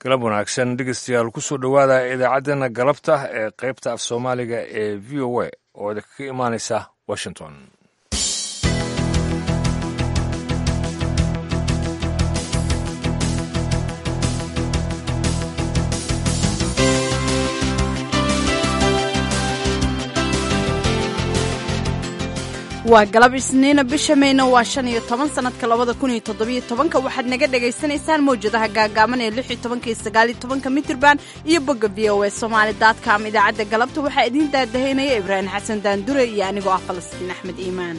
galab wanaagsan dhegeystayaal kusoo dhowaada idaacaddeenna galabta ee qaybta af soomaaliga ee v o a oo idinkaga imaanaysa washington waa galab isniina bisha mayna waa shan iyo toban sanadka labada kun iyo toddobiyo tobanka waxaad naga dhagaysanaysaan mawjadaha gaagaaban ee lix iyo tobanka iyo sagaal iyo tobanka mitirban iyo bogga v o e somaali dotcom idaacadda galabta waxaa idiin daadahaynaya ibraahim xasan daandure iyo anigoo ah falastiin axmed iimaan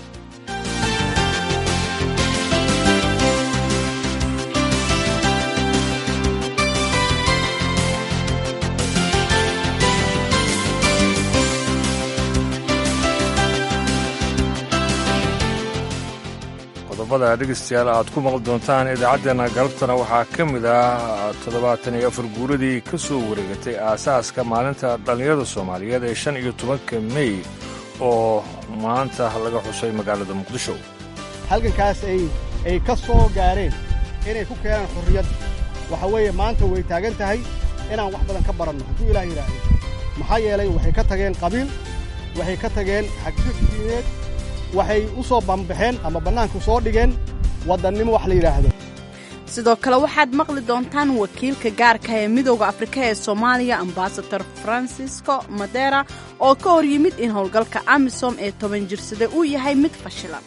qodobada dhegeystayaal aad ku maqli doontaan idaacaddeenna galabtana waxaa ka mid ah toddobaatan iyo afar guuradii ka soo wareegatay aasaaska maalinta dhallinyarada soomaaliyeed ee shan iyo tobanka mey oo maanta laga xusay magaalada muqdisho halgankaas ay ay ka soo gaareen inay ku keenaan xurriyad waxa weeye maanta way taagan tahay inaan wax badan ka baranno hadduu ilaah yidhaahdo maxaa yeelay waxay ka tageen qabiil waxay ka tageen xagjir diineed waxay u soo bambaxeen ama bannaanku soo dhigeen waddannimo wax la yidhaahdo sidoo kale waxaad maqli doontaan wakiilka gaarka ee midooda afrika ee soomaaliya ambasador francisco madera oo ka hor yimid in howlgalka amisom ee toban jirsada uu yahay mid fashilan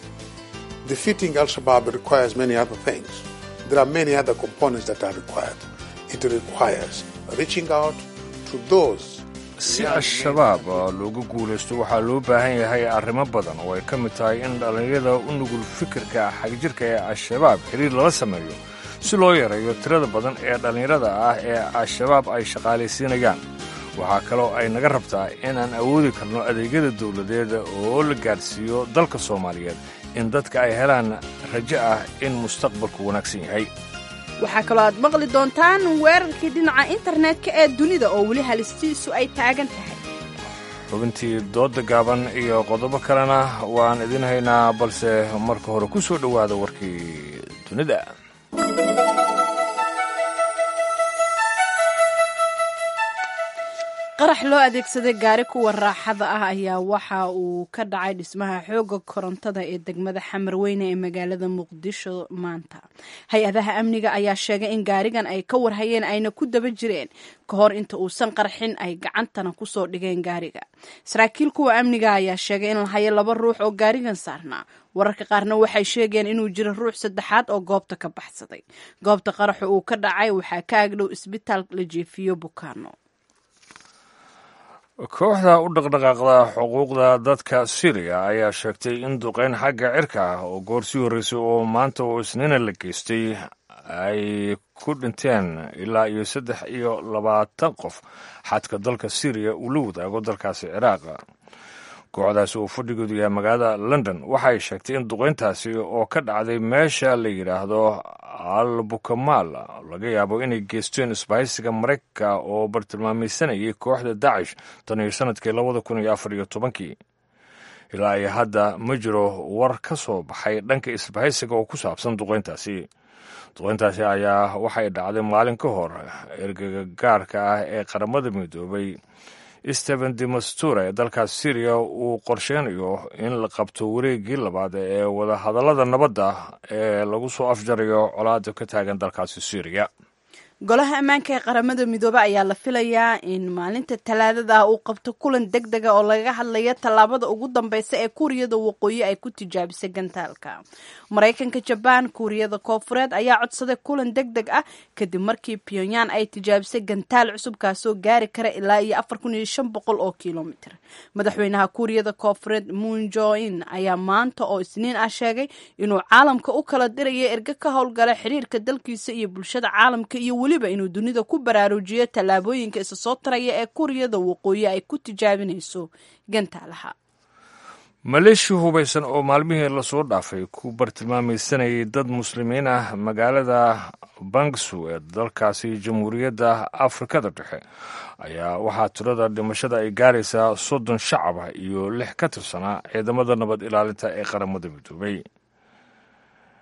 si al-shabaab looga guulaysto waxaa loo baahan yahay arrimo badan oo ay ka mid tahay in dhallinyarada u nugul fikirka xagjirka ee al-shabaab xiriir lala sameeyo si loo yareeyo tirada badan ee dhallinyarada ah ee al-shabaab ay shaqaalaysiinayaan waxaa kaloo ay naga rabtaa inaan awoodi karno adeegyada dawladeed oo la gaadhsiiyo dalka soomaaliyeed in dadka ay helaan rajo ah in mustaqbalku wanaagsan yahay waxaa kaloo aad maqli doontaan weerarkii dhinaca internetka ee dunida oo weli halistiisu ay taagan tahay xubintii doodda gaaban iyo qodobo kalena waan idin haynaa balse marka hore ku soo dhowaada warkii dunida qarax loo adeegsaday gaari kuwa raaxada ah ayaa waxa uu ka dhacay dhismaha xoogga korontada ee degmada xamarweyne ee magaalada muqdisho maanta hay-adaha amniga ayaa sheegay in gaarigan ay ka warhayeen ayna ku daba jireen ka hor inta uusan qarxin ay gacantana kusoo dhigeen gaariga saraakiil kuwa amniga ayaa sheegay in la hayo laba ruux oo gaarigan saarnaa wararka qaarna waxay sheegeen inuu jiro ruux saddexaad oo goobta ka baxsaday goobta qaraxa uu ka dhacay waxaa ka agdhow isbitaal la jeefiyo bukaano kooxda u dhaqdhaqaaqda xuquuqda dadka syriya ayaa sheegtay in duqeyn xagga cirka ah oo goor sii horreysay oo maanta oo isniina la geystay ay ku dhinteen ilaa iyo saddex iyo labaatan qof xadka dalka syriya uu la wadaago dalkaasi ciraaq kooxdaasi oo fadhigoodu yahay magaalada london waxay sheegtay in duqeyntaasi oo ka dhacday meesha la yidhaahdo al bukamaal laga yaabo inay geysteen isbahaysiga maraykanka oo bartilmaamaysanayay kooxda dacish tan iyo sanadkii labada kun iyo afar iyo tobankii ilaa iyo hadda ma jiro war ka soo baxay dhanka isbahaysiga oo ku saabsan duqeyntaasi duqeyntaasi ayaa waxay dhacday maalin ka hor ergaga gaarka ah ee qaramada midoobay steven demastura ee dalkaas syriya uu qorsheynayo in la qabto wareeggii labaad ee wadahadallada nabadda ee lagu soo afjarayo colaada ka taagan dalkaasi syriya golaha ammaanka ee qaramada midoobe ayaa la filayaa in maalinta talaadada ah uu qabto kulan deg dega oo lagaga hadlaya tallaabada ugu dambeysa ee kuuriyada waqooyi ay ku tijaabisay gantaalka maraykanka jabaan kuuriyada koofureed ayaa codsaday kulan deg deg ah kadib markii pyonyan ay tijaabisay gantaal cusub kaasoo gaari kara ilaa iyo afar kun iyo shan boqol oo kilomitr madaxweynaha kuuriyada koofureed munjoin ayaa maanta oo isniin ah sheegay inuu caalamka u kala diraya erge ka howlgala xiriirka dalkiisa iyo bulshada caalamka iyo weliba inuu dunida ku baraarujiyo tallaabooyinka isa soo taraya ee kuuriyada waqooyi ay ku tijaabinayso gantaalaha maleeshiya hubaysan oo maalmihii lasoo dhaafay ku bartilmaamaysanayay dad muslimiin ah magaalada bangsu ee dalkaasi jamhuuriyadda afrikada dhexe ayaa waxaa tirada dhimashada ay gaaraysaa soddon shacab ah iyo lix ka tirsanaa ciidamada nabad ilaalinta ee qaramada midoobay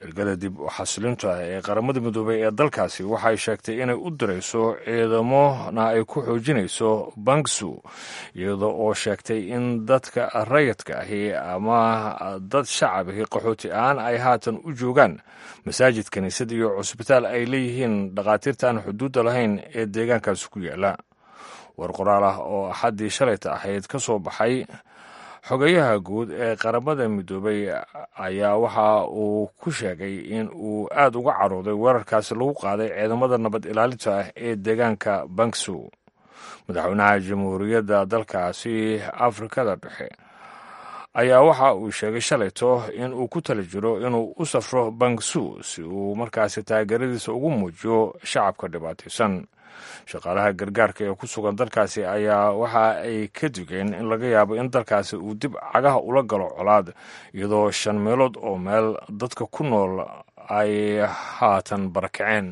ergada dib u xasilinta ee qaramada midoobey ee dalkaasi waxay sheegtay inay u dirayso ciidamona ay ku xoojinayso bangsu iyada oo sheegtay in dadka rayadka ahi ama dad shacabihi qaxooti ahaan ay haatan u joogaan masaajid kiniisad iyo cusbitaal ay leeyihiin dhakhaatiirta aan xuduudda lahayn ee deegaankaasi ku yaala war qoraal ah oo axaddii shalayta ahayd ka soo baxay xogayaha guud ee qaramada midoobey ayaa waxa uu ku sheegay in uu aad uga carooday weerarkaasi lagu qaaday ciidamada nabad ilaalinta ah ee deegaanka bangsu madaxweynaha jamhuuriyadda dalkaasi afrikada dhexe ayaa waxa uu sheegay shalayto in uu ku tala jiro inuu u safro bangsu si uu markaasi taageeradiisa ugu muujiyo shacabka dhibaataysan shaqaalaha gargaarka ee ku sugan dalkaasi ayaa waxa ay ka digeen in laga yaabo in dalkaasi uu dib cagaha ula galo colaad iyadoo shan meelood oo meel dadka ku nool ay haatan barakaceen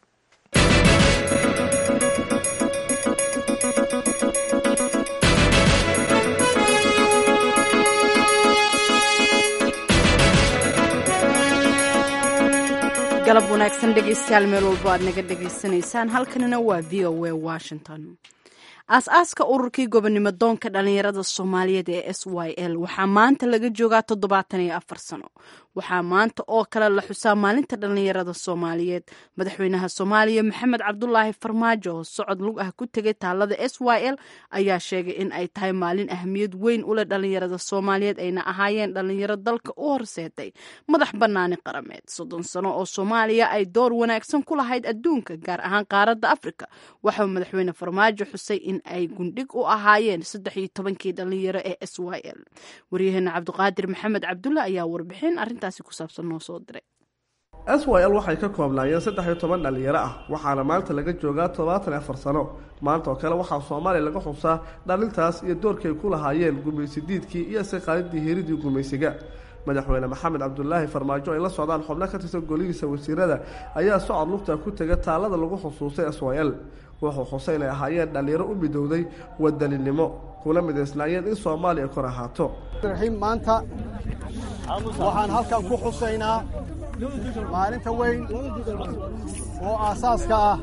galab wanaagsan dhegaystayaal meel walbo aad naga dhegaysanaysaan halkanina waa v o a washington aas-aaska ururkii gobonimo doonka dhalinyarada soomaaliyeed ee s y l waxaa maanta laga joogaa toddobaatan iyo afar sano waxaa maanta oo kale la xusaa maalinta dhalinyarada soomaaliyeed madaxweynaha soomaaliya maxamed cabdulaahi farmaajo oo socod lug ah ku tegay taalada s y l ayaa sheegay in ay tahay maalin ahmiyad weyn u leh dhalinyarada soomaaliyeed ayna ahaayeen dhalinyaro dalka u horseeday madax bannaani qarameed soddon sano oo soomaaliya ay door wanaagsan ku lahayd adduunka gaar ahaan qaaradda afrika waxauu madaxweyne farmaajo xusay in ay gundhig u ahaayeen saddex iyo tobankii dhalinyaro ee s y l waryaheena cabdiqaadir maxamed cabdulle ayaa warbixin arrintaasi ku saabsan noo soo diray s y l waxay ka koobnaayeen saddex iyo toban dhalinyaro ah waxaana maanta laga joogaa toddobaatan iyo afar sano maanta oo kale waxaa soomaaliya laga xusaa dhalintaas iyo doorkay ku lahaayeen gumaysi diidkii iyo saqaalidii hiridii gumaysiga madaxweyne maxamed cabdulaahi farmaajo ay la socdaan xubno ka tirsan golihiisa wasiirada ayaa socod lugta ku tega taalada lagu xusuustay s y l wuxuu xusay inay ahaayeen dhallinyaro u midowday wadaninimo kuna midaysnaayeen in soomaaliya kor ahaato raxiim maanta waxaan halkan ku xusaynaa maalinta weyn oo aasaaska ah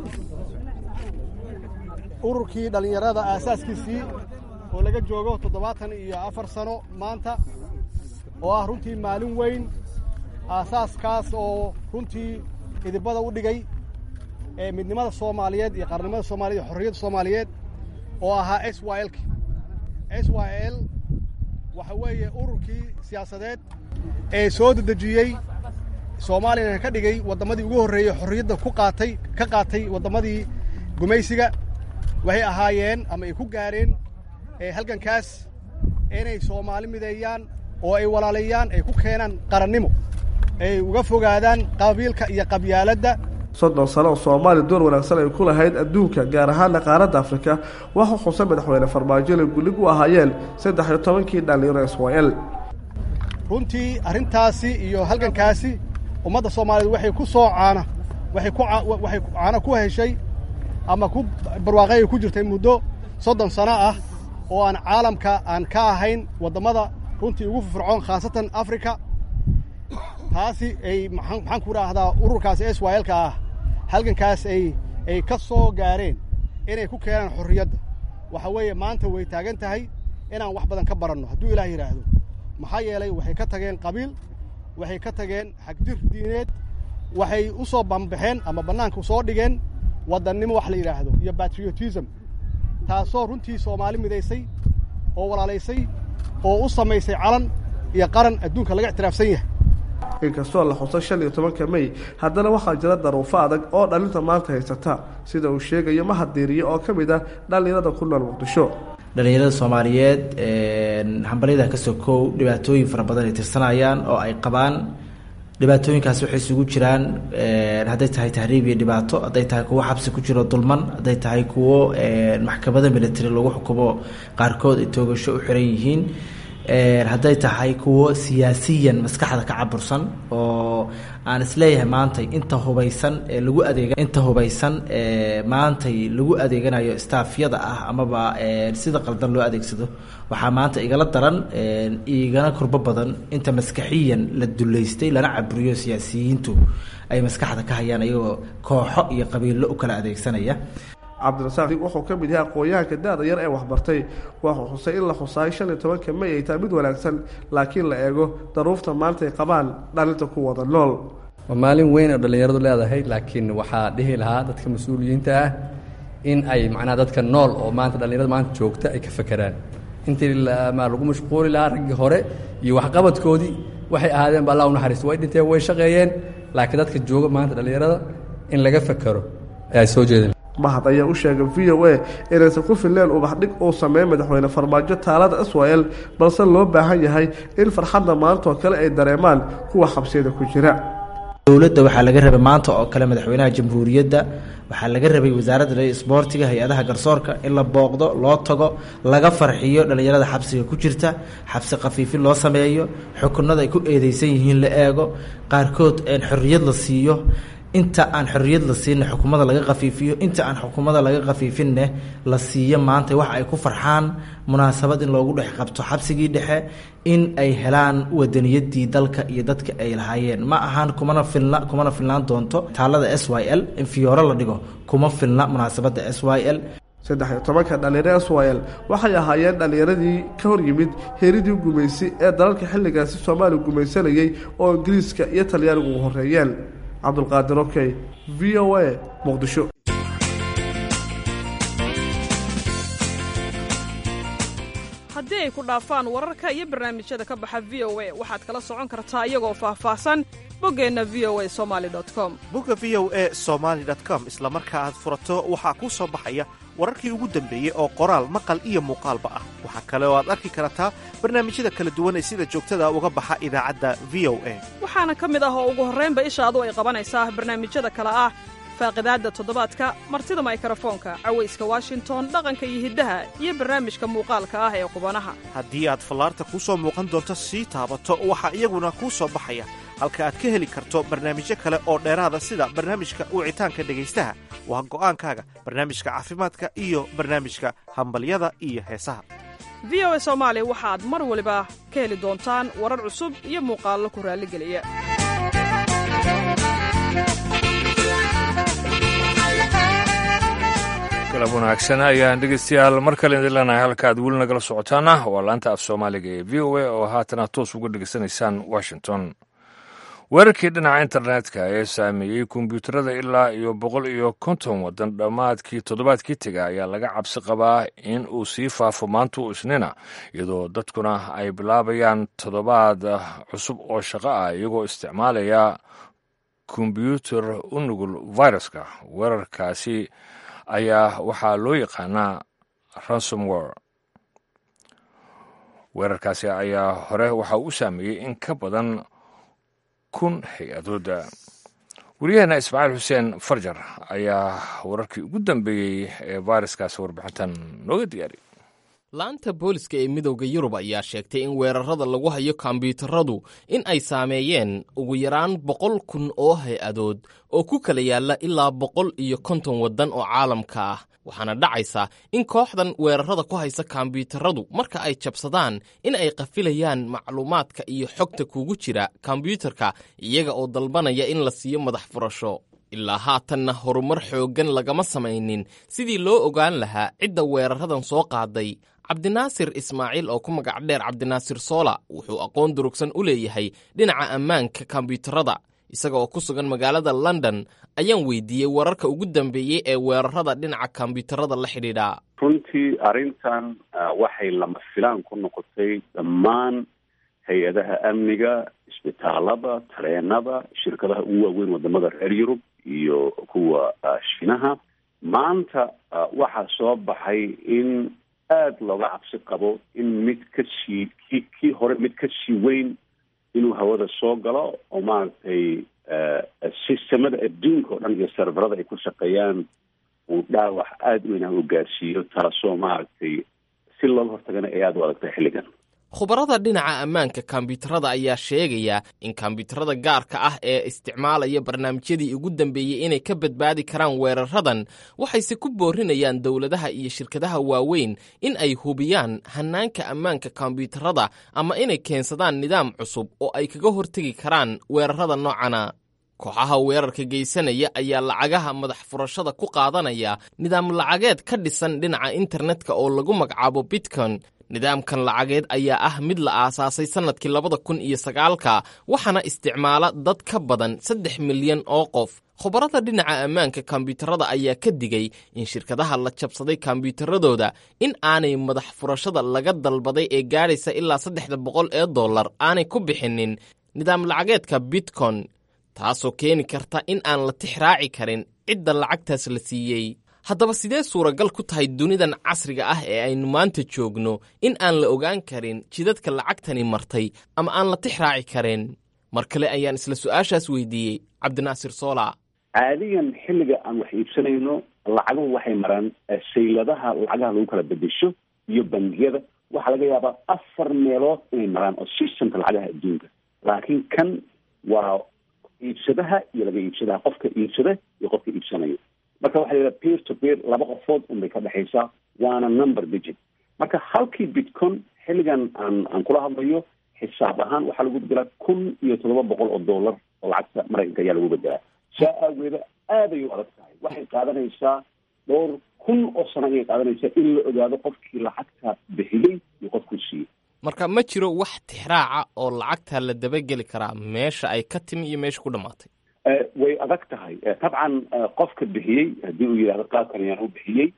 ururkii dhallinyarada aasaaskiisii oo laga joogo toddobaatan iyo afar sano maanta oo ah runtii maalin weyn aasaaskaas oo runtii idibada u dhigay ee midnimada soomaaliyeed iyo qaarnimada soomaaliyed iyo xorriyadda soomaaliyeed oo ahaa s y l s y l waxa weeye ururkii siyaasadeed ee soo dedejiyey soomaaliyana ka dhigay waddamadii ugu horreeyey xorriyadda ku qaatay ka qaatay waddamadii gumaysiga waxay ahaayeen ama ay ku gaareen halgankaas inay soomaali mideeyaan oo ay walaaleeyaan ay ku keenaan qarannimo ay uga fogaadaan qabiilka iyo qabyaaladda soddon sano oo soomaaliya door wanaagsan ay ku lahayd adduunka gaar ahaana qaaradda afrika waxuu xusay madaxweyne farmaajo inay gullig u ahaayeen saddex iyo tobankii dhalinyaro s y l runtii arrintaasi iyo halgankaasi ummadda soomaaliyeed waxay ku soo caana waxay ku waxay caano ku heshay ama ku barwaaqay ku jirtay muddo soddon sano ah oo aan caalamka aan ka ahayn waddamada runtii ugu firfircoon khaasatan africa taasi ay maxaan ku idhaahdaa ururkaasi s y lka ah halgankaas ay ay ka soo gaareen inay ku keenaan xorriyadda waxa weeye maanta way taagan tahay inaan wax badan ka baranno hadduu ilaah yidhaahdo maxaa yeelay waxay ka tageen qabiil waxay ka tageen xagjir diineed waxay u soo bambaxeen ama bannaanka soo dhigeen waddannimo wax la yidhaahdo iyo batriotism taasoo runtii soomaali midaysay oo walaalaysay oo u samaysay calan iyo qaran adduunka laga ictiraafsan yahay inkastoo la xuso shan iyo tobanka mey haddana waxaa jira daruufo adag oo dhalinta maanta haysata sida uu sheegayo mahadiiriye oo ka mid ah dhallinyarada ku nool muqdisho dhalinyarada soomaaliyeed hambalyada kasoo kow dhibaatooyin fara badan ay tirsanayaan oo ay qabaan dhibaatooyinkaasi waxay isugu jiraan hadday tahay tahriib iyo dhibaato hadday tahay kuwo xabsi ku jiro dulman hadday tahay kuwo maxkamada military lagu xukumo qaarkood ay toogasho u xiran yihiin hadday tahay kuwo siyaasiyan maskaxda ka cabursan oo aan isleeyahay maantay inta hubaysan ee lagu adeega inta hubaysan ee maantay lagu adeeganayo staafyada ah amaba sida qaldan loo adeegsado waxaa maanta igala daran igana kurbo badan inta maskaxiyan la duleystay lana caburiyo siyaasiyiintu ay maskaxda ka hayaan iyagoo kooxo iyo qabiilo u kala adeegsanaya cabdirasaaq wuxuu ka mid yahay aqoon-yahanka da-da yar ee waxbartay wuxuu xusay in la xusaayo shan iyo tobanka may ay tahay mid wanaagsan laakiin la eego daruufta maanta ay qabaan dhalinta ku wada nool waa maalin weyn oo dhallinyaradu leedahay laakiin waxaa dhihi lahaa dadka mas-uuliyiinta ah in ay macnaha dadka nool oo maanta dhallinyarada maanta joogta ay ka fakeraan intii ma lagu mashquuli lahaa raggii hore iyo waxqabadkoodii waxay ahaadeen ba allah u naxariisto way dhinteen way shaqeeyeen laakiin dadka jooga maanta dhallinyarada in laga fakero ayaa soo jeedin mahad ayaa u sheegay v o a inaysan ku filleen ubaxdhig uu sameeyey madaxweyne farmaajo taalada israel balse loo baahan yahay in farxadda maantaoo kale ay dareemaan kuwa xabsiyada ku jira dowladda waxaa laga rabay maanta oo kale madaxweynaha jamhuuriyadda waxaa laga rabay wasaaradda isboortiga hay-adaha garsoorka in la booqdo loo tago laga farxiyo dhallinyarada xabsiga ku jirta xabsi khafiifin loo sameeyo xukunada ay ku eedeysan yihiin la eego qaarkood xorriyad la siiyo inta aan xorriyad la siinna xukumada laga khafiifiyo inta aan xukumada laga khafiifinne la siiyo maanta wax ay ku farxaan munaasabad in loogu dhex qabto xabsigii dhexe in ay helaan wadaniyadii dalka iyo dadka ay lahaayeen ma ahaan kumana filna kumana filnaan doonto taalada s y l in fiyooro la dhigo kuma filna munaasabadda s y l saddex iyo tobanka dhallinyaro israel waxay ahaayeen dhallinyaradii ka hor yimid heeridii gumaysi ee dalalka xilligaasi soomaaliya gumaysanayay oo ingiriiska iyo talyaanigu ugu horreeyeen cabdulqaadir okey v o a muqdisho haddii ay ku dhaafaan wararka iyo barnaamijyada ka baxa v o a waxaad kala socon kartaa iyagoo faahfaahsan boggeenna v o a somali com bogga v o a somaali com isla marka aad furato waxaa kuu soo baxaya wararkii ugu dambeeyey oo qoraal maqal iyo muuqaalba ah waxaa kale oo aad arki kartaa barnaamijyada kala duwan ee sida joogtada uga baxa idaacadda v o a waxaana ka mid ah oo ugu horraynba ishaadu ay qabanaysaa barnaamijyada kale ah faaqidaadda toddobaadka martida maykarafoonka cawayska washington dhaqanka iyo hiddaha iyo barnaamijka muuqaalka ah ee qubanaha haddii aad fallaarta kuu soo muuqan doonto sii taabato waxaa iyaguna kuu soo baxaya halka aad ka heli karto barnaamijyo kale oo dheeraada sida barnaamijka wicitaanka dhegaystaha waa go'aankaaga barnaamijka caafimaadka iyo barnaamijka hambalyada iyo heesaha v o a soomaali waxaad mar waliba ka heli doontaan warar cusub iyo muuqaallo ku raalligeliya galab wanaagsan ayaan dhegeystayaal mar kale idin leenahay halka aad weli nagala socotaana waa laanta af soomaaliga ee v o a oo haatana toos uga dhegeysanaysaan washington weerarkii dhinaca internetka ee saameeyey kombyuutarada ilaa iyo boqol iyo konton waddan dhammaadkii toddobaadkii tega ayaa laga cabsi qabaa in uu sii faafo maanta u isnina iyadoo dadkuna ay bilaabayaan toddobaad cusub oo shaqo ah iyagoo isticmaalaya kombyuutar u nugul viruska weerarkaasi ayaa waxaa loo yaqaanaa ransomware weerarkaasi ayaa hore waxa uu saameeyey in ka badan kun hay-adooda wariyaheena ismaaciil xuseen farjar ayaa wararkii ugu dambeeyey ee fayraskaasi warbixintan nooga diyaariyay laanta booliska ee midowda yurub ayaa sheegtay in weerarada lagu hayo kombyuutaradu in ay saameeyeen ugu yaraan boqol kun oo hay-adood oo ku kala yaalla ilaa boqol iyo konton waddan oo caalamka ah waxaana dhacaysa in kooxdan weerarada ku haysa kombyuutaradu marka ay jabsadaan in ay qafilayaan macluumaadka iyo xogta kugu jira kombyuutarka iyaga oo dalbanaya in la siiyo madax furasho ilaa haatanna horumar xooggan lagama samaynin sidii loo ogaan lahaa cidda weeraradan soo qaaday cabdinaasir ismaaciil oo ku magac dheer cabdinaasir soola wuxuu aqoon durugsan u leeyahay dhinaca ammaanka kombyuutarada isaga oo ku sugan magaalada london ayaan weydiiyey wararka ugu dambeeyey ee weerarada dhinaca kombyuutarada la xidhiidha runtii arrintan waxay lama filaan ku noqotay dhammaan hay-adaha amniga isbitaalada tareenada shirkadaha ugu waaweyn wadamada reer yurub iyo kuwa shiinaha maanta waxaa soo baxay in aada looga cabsi qabo in mid ka sii ki kii hore mid ka sii weyn inuu hawada soo galo oo maaragtay sistemada adduunka oo dhan iyo serverada ay ku shaqeeyaan uu dhaawac aada u weyn ah u gaarsiiyo taasoo maaragtay si looga hortagana ay aada u adagtay xilligan khubarada dhinaca ammaanka kombiyuutarada ayaa sheegaya in kombiyuutarada gaarka ah ee isticmaalaya barnaamijyadii ugu dambeeyey inay ka badbaadi karaan weeraradan waxayse ku boorinayaan dowladaha iyo shirkadaha waaweyn in ay hubiyaan hannaanka ammaanka kombiyuutarada ama inay keensadaan nidaam cusub oo ay kaga hortegi karaan weerarada noocana kooxaha weerarka geysanaya ayaa lacagaha madax furashada ku qaadanaya nidaam lacageed ka dhisan dhinaca internetka oo lagu magacaabo bitcon nidaamkan lacageed ayaa ah mid la aasaasay sannadkii labada kun iyo sagaalka waxaana isticmaala dad ka badan saddex milyan oo qof khubarada dhinaca ammaanka kombiyuutarada ayaa ka digay in shirkadaha la jabsaday kombiyuutaradooda in aanay madax furashada laga dalbaday ee gaadhaysa ilaa saddexda boqol ee dollar aanay ku bixinin nidaam lacageedka bitcon taasoo keeni karta in aan la tix raaci karin cidda lacagtaas la siiyey haddaba sidee suuragal ku tahay dunidan casriga ah ee aynu maanta joogno in aan la ogaan karin jidadka lacagtani martay ama aan la tix raaci karin mar kale ayaan isla su-aashaas weydiiyey cabdinaasir soola caadigan xilliga aan wax iibsanayno lacaguhu waxay maraan sayladaha lacagaha lagu kala bedesho iyo bangiyada waxaa laga yaabaa afar meelood inay maraan oo systemka lacagaha adduunka laakiin kan waa iibsadaha iyo laga iibsadaha qofka iibsada iyo qofka iibsanayo marka waxa la yidhaha peer to peer laba qofood unbay ka dhexaysaa waana number digit marka halkii bitcon xilligan aan aan kula hadlayo xisaab ahaan waxaa lagu bedelaa kun iyo toddoba boqol oo dollar oo lacagta maraykanka ayaa lagu bedelaa saa aageeda aaday u adag tahay waxay qaadanaysaa dhowr kun oo sano ayay qaadanaysaa in la ogaado qofkii lacagta bixiyey iyo qofkuu siiyey marka ma jiro wax tixraaca oo lacagta la dabageli karaa meesha ay ka timi iyo meesha ku dhammaatay way adag tahay tabcan qofka bixiyey haddii uu yidhahdo qaabkan ayaan u bixiyey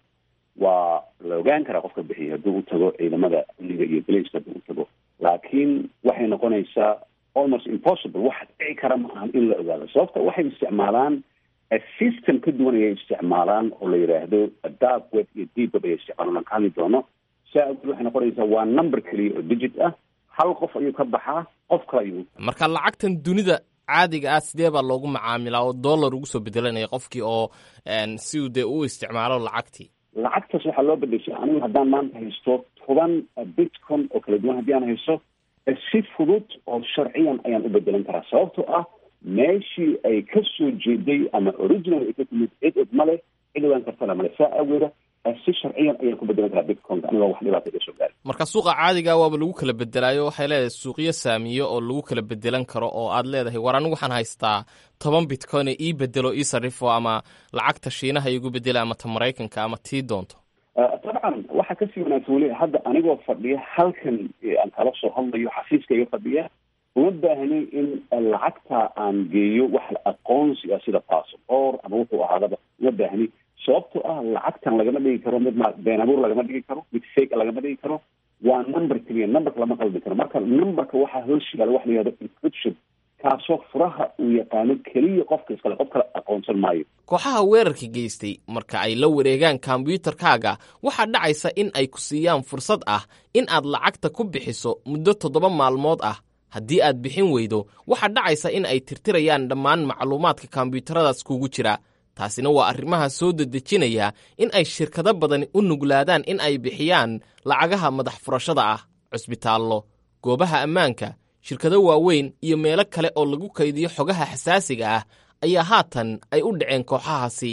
waa la ogaan karaa qofka bixiyey hadduu u tago ciidamada amniga iyo baliska hadduu u tago laakiin waxay noqonaysaa almost impossible wax dhici kara ma ahan in la ogaado sababta waxay isticmaalaan system ka duwan ayay isticmaalaan oo la yidhaahdo dark web iyo deep web ayay isticmaalaan aan ka hadli doono saa awgeed waxay noqonaysaa waa number keliya oo digit ah hal qof ayuu ka baxaa qof kale ayuu marka lacagtan dunida caadiga ah sidee baa loogu macaamilaa oo dollar ugu soo bedelanaya qofkii oo si uu dee u isticmaalo lacagtii lacagtaas waxaa loo bedeshay anigu haddaan maanta haysto toban bitcon oo kala duwan haddii aan haysto si fudud oo sharciyan ayaan u bedelan karaa sababtoo ah meeshii ay ka soo jeeday ama original ay ka timid cid id ma leh cid ogaan kartana male saa aageeda si sharciyan ayaan ku bedelan karaa bitcoinka anigoo wax dhibaata iga soo gaari marka suuqa caadiga waaba lagu kala bedelaayo waxay leedahay suuqyo saamiyo oo lagu kala bedelan karo oo aad leedahay war anigu waxaan haystaa toban bitcoin ee ii bedelo ii sarifo ama lacagta shiinaha igu bedela ama ta maraykanka ama tii doonto dabcan waxaa kasii wanaagsan weli hadda anigoo fadhiya halkan aan kala soo hadlayo xafiiska iga fadhiya uma baahni in lacagta aan geeyo wax aqoonsi ah sida passport ama wuxuu ahaadaba uma baahni sababtoo ah lacagtan lagama dhigi karo mid ma been abuur lagama dhigi karo mid fake lagama dhigi karo waa number keliya numberka lama qalbi karo marka numberka waxaa hoos yaala waxa la yihahdo encryption kaasoo furaha uu yaqaano keliya qofka iskale qof kale aqoonsan maayo kooxaha weerarka geystay marka ay la wareegaan kombyuutarkaaga waxaa dhacaysa in ay ku siiyaan fursad ah in aad lacagta ku bixiso muddo toddoba maalmood ah haddii aad bixin weydo waxaa dhacaysa in ay tirtirayaan dhammaan macluumaadka kombyuutaradaas kugu jira taasina waa arrimaha soo dedejinaya in ay shirkado badani u nuglaadaan in ay bixiyaan lacagaha madax furashada ah cusbitaallo goobaha ammaanka shirkado waaweyn iyo meelo kale oo lagu kaydiyo xogaha xasaasiga ah ayaa haatan ay u dhaceen kooxahaasi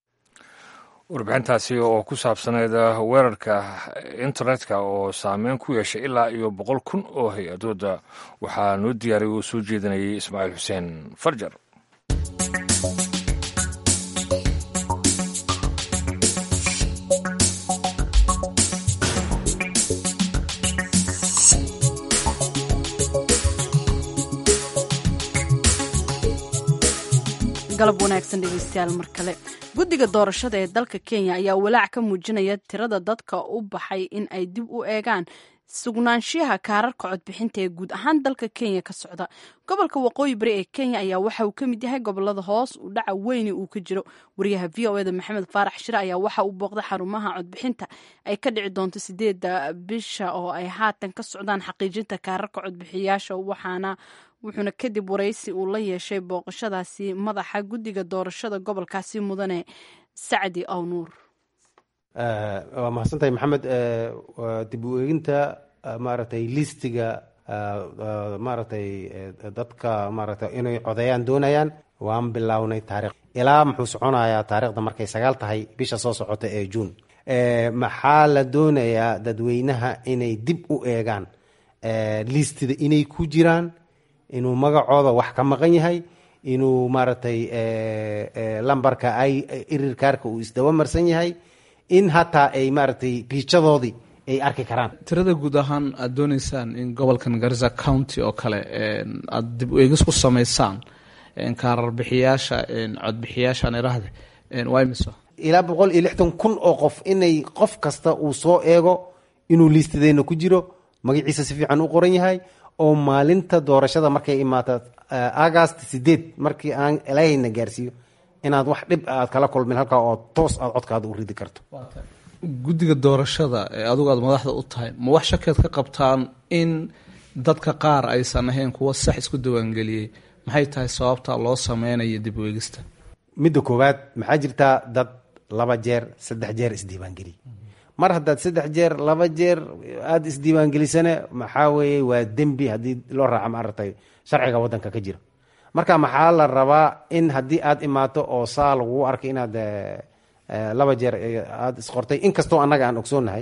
warbixintaasi oo ku saabsaneyd weerarka internetka oo saameyn ku yeeshay ilaa iyo boqol kun oo hay-adooda waxaa noo diyaariyay uu soo jeedinayay ismaaciil xuseen farjar galab wanaagsan dhegeystayaal mar kale guddiga doorashada ee dalka kenya ayaa walaac ka muujinaya tirada dadka u baxay in ay dib u eegaan sugnaanshiyaha kaararka codbixinta ee guud ahaan dalka kenya ka socda gobolka waqooyi bari ee kenya ayaa waxa uu ka mid yahay gobolada hoos u dhaca weyni uu ka jiro wariyaha v o eda maxamed faarax shire ayaa waxa uu booqday xarumaha codbixinta ay ka dhici doonto sideeda bisha oo ay haatan ka socdaan xaqiijinta kaararka codbixiyaasha waxaana wuxuuna kadib waraysi uu la yeeshay booqashadaasi madaxa guddiga doorashada gobolkaasi mudane sacdi ow nuur waa mahadsantahay maxamed dib u eeginta maaragtay listiga maaragtay dadka maaragtay inay codeeyaan doonayaan waan bilownay taarikh ilaa muxuu soconayaa taarikhda markay sagaal tahay bisha soo socota ee juun maxaa la doonayaa dadweynaha inay dib u eegaan listida inay ku jiraan inuu magacooda wax ka maqan yahay inuu maaragtay lambarka ay irirkaarka uu isdaba marsan yahay in hataa ay maaragtay biijadoodii ay arki karaan tirada guud ahaan aada dooneysaan in gobolkan garissa county oo kale aada dib u eegis ku sameysaan kaararbixiyaasha codbixiyaashan irahde waa imisa ilaa boqol iyo lixdan kun oo qof inay qof kasta uu soo eego inuu liistadeenna ku jiro magaciisa si fiican u qoran yahay oo maalinta doorashada markay imaata agast sideed markii aan ilaahayna gaarsiiyo inaad wax dhib aad kala kulmin halkaa oo toos aad codkaada u ridi karto guddiga doorashada ee adigu aad madaxda u tahay ma wax shakeed ka qabtaan in dadka qaar aysan ahayn kuwa sax isku diiwaangeliyey maxay tahay sababta loo sameynayo dib u eegista midda koowaad maxaa jirtaa dad laba jeer saddex jeer isdiiwaangeliy mar haddaad saddex jeer laba jeer aada isdiiwaangelisana maxaa weeye waa dembi haddii loo raaca maaragtay sharciga waddanka ka jira marka maxaa la rabaa in haddii aada imaato oo saa lagugu arkay inaad laba jeer aada isqortay inkastoo annaga aan ogsoonahay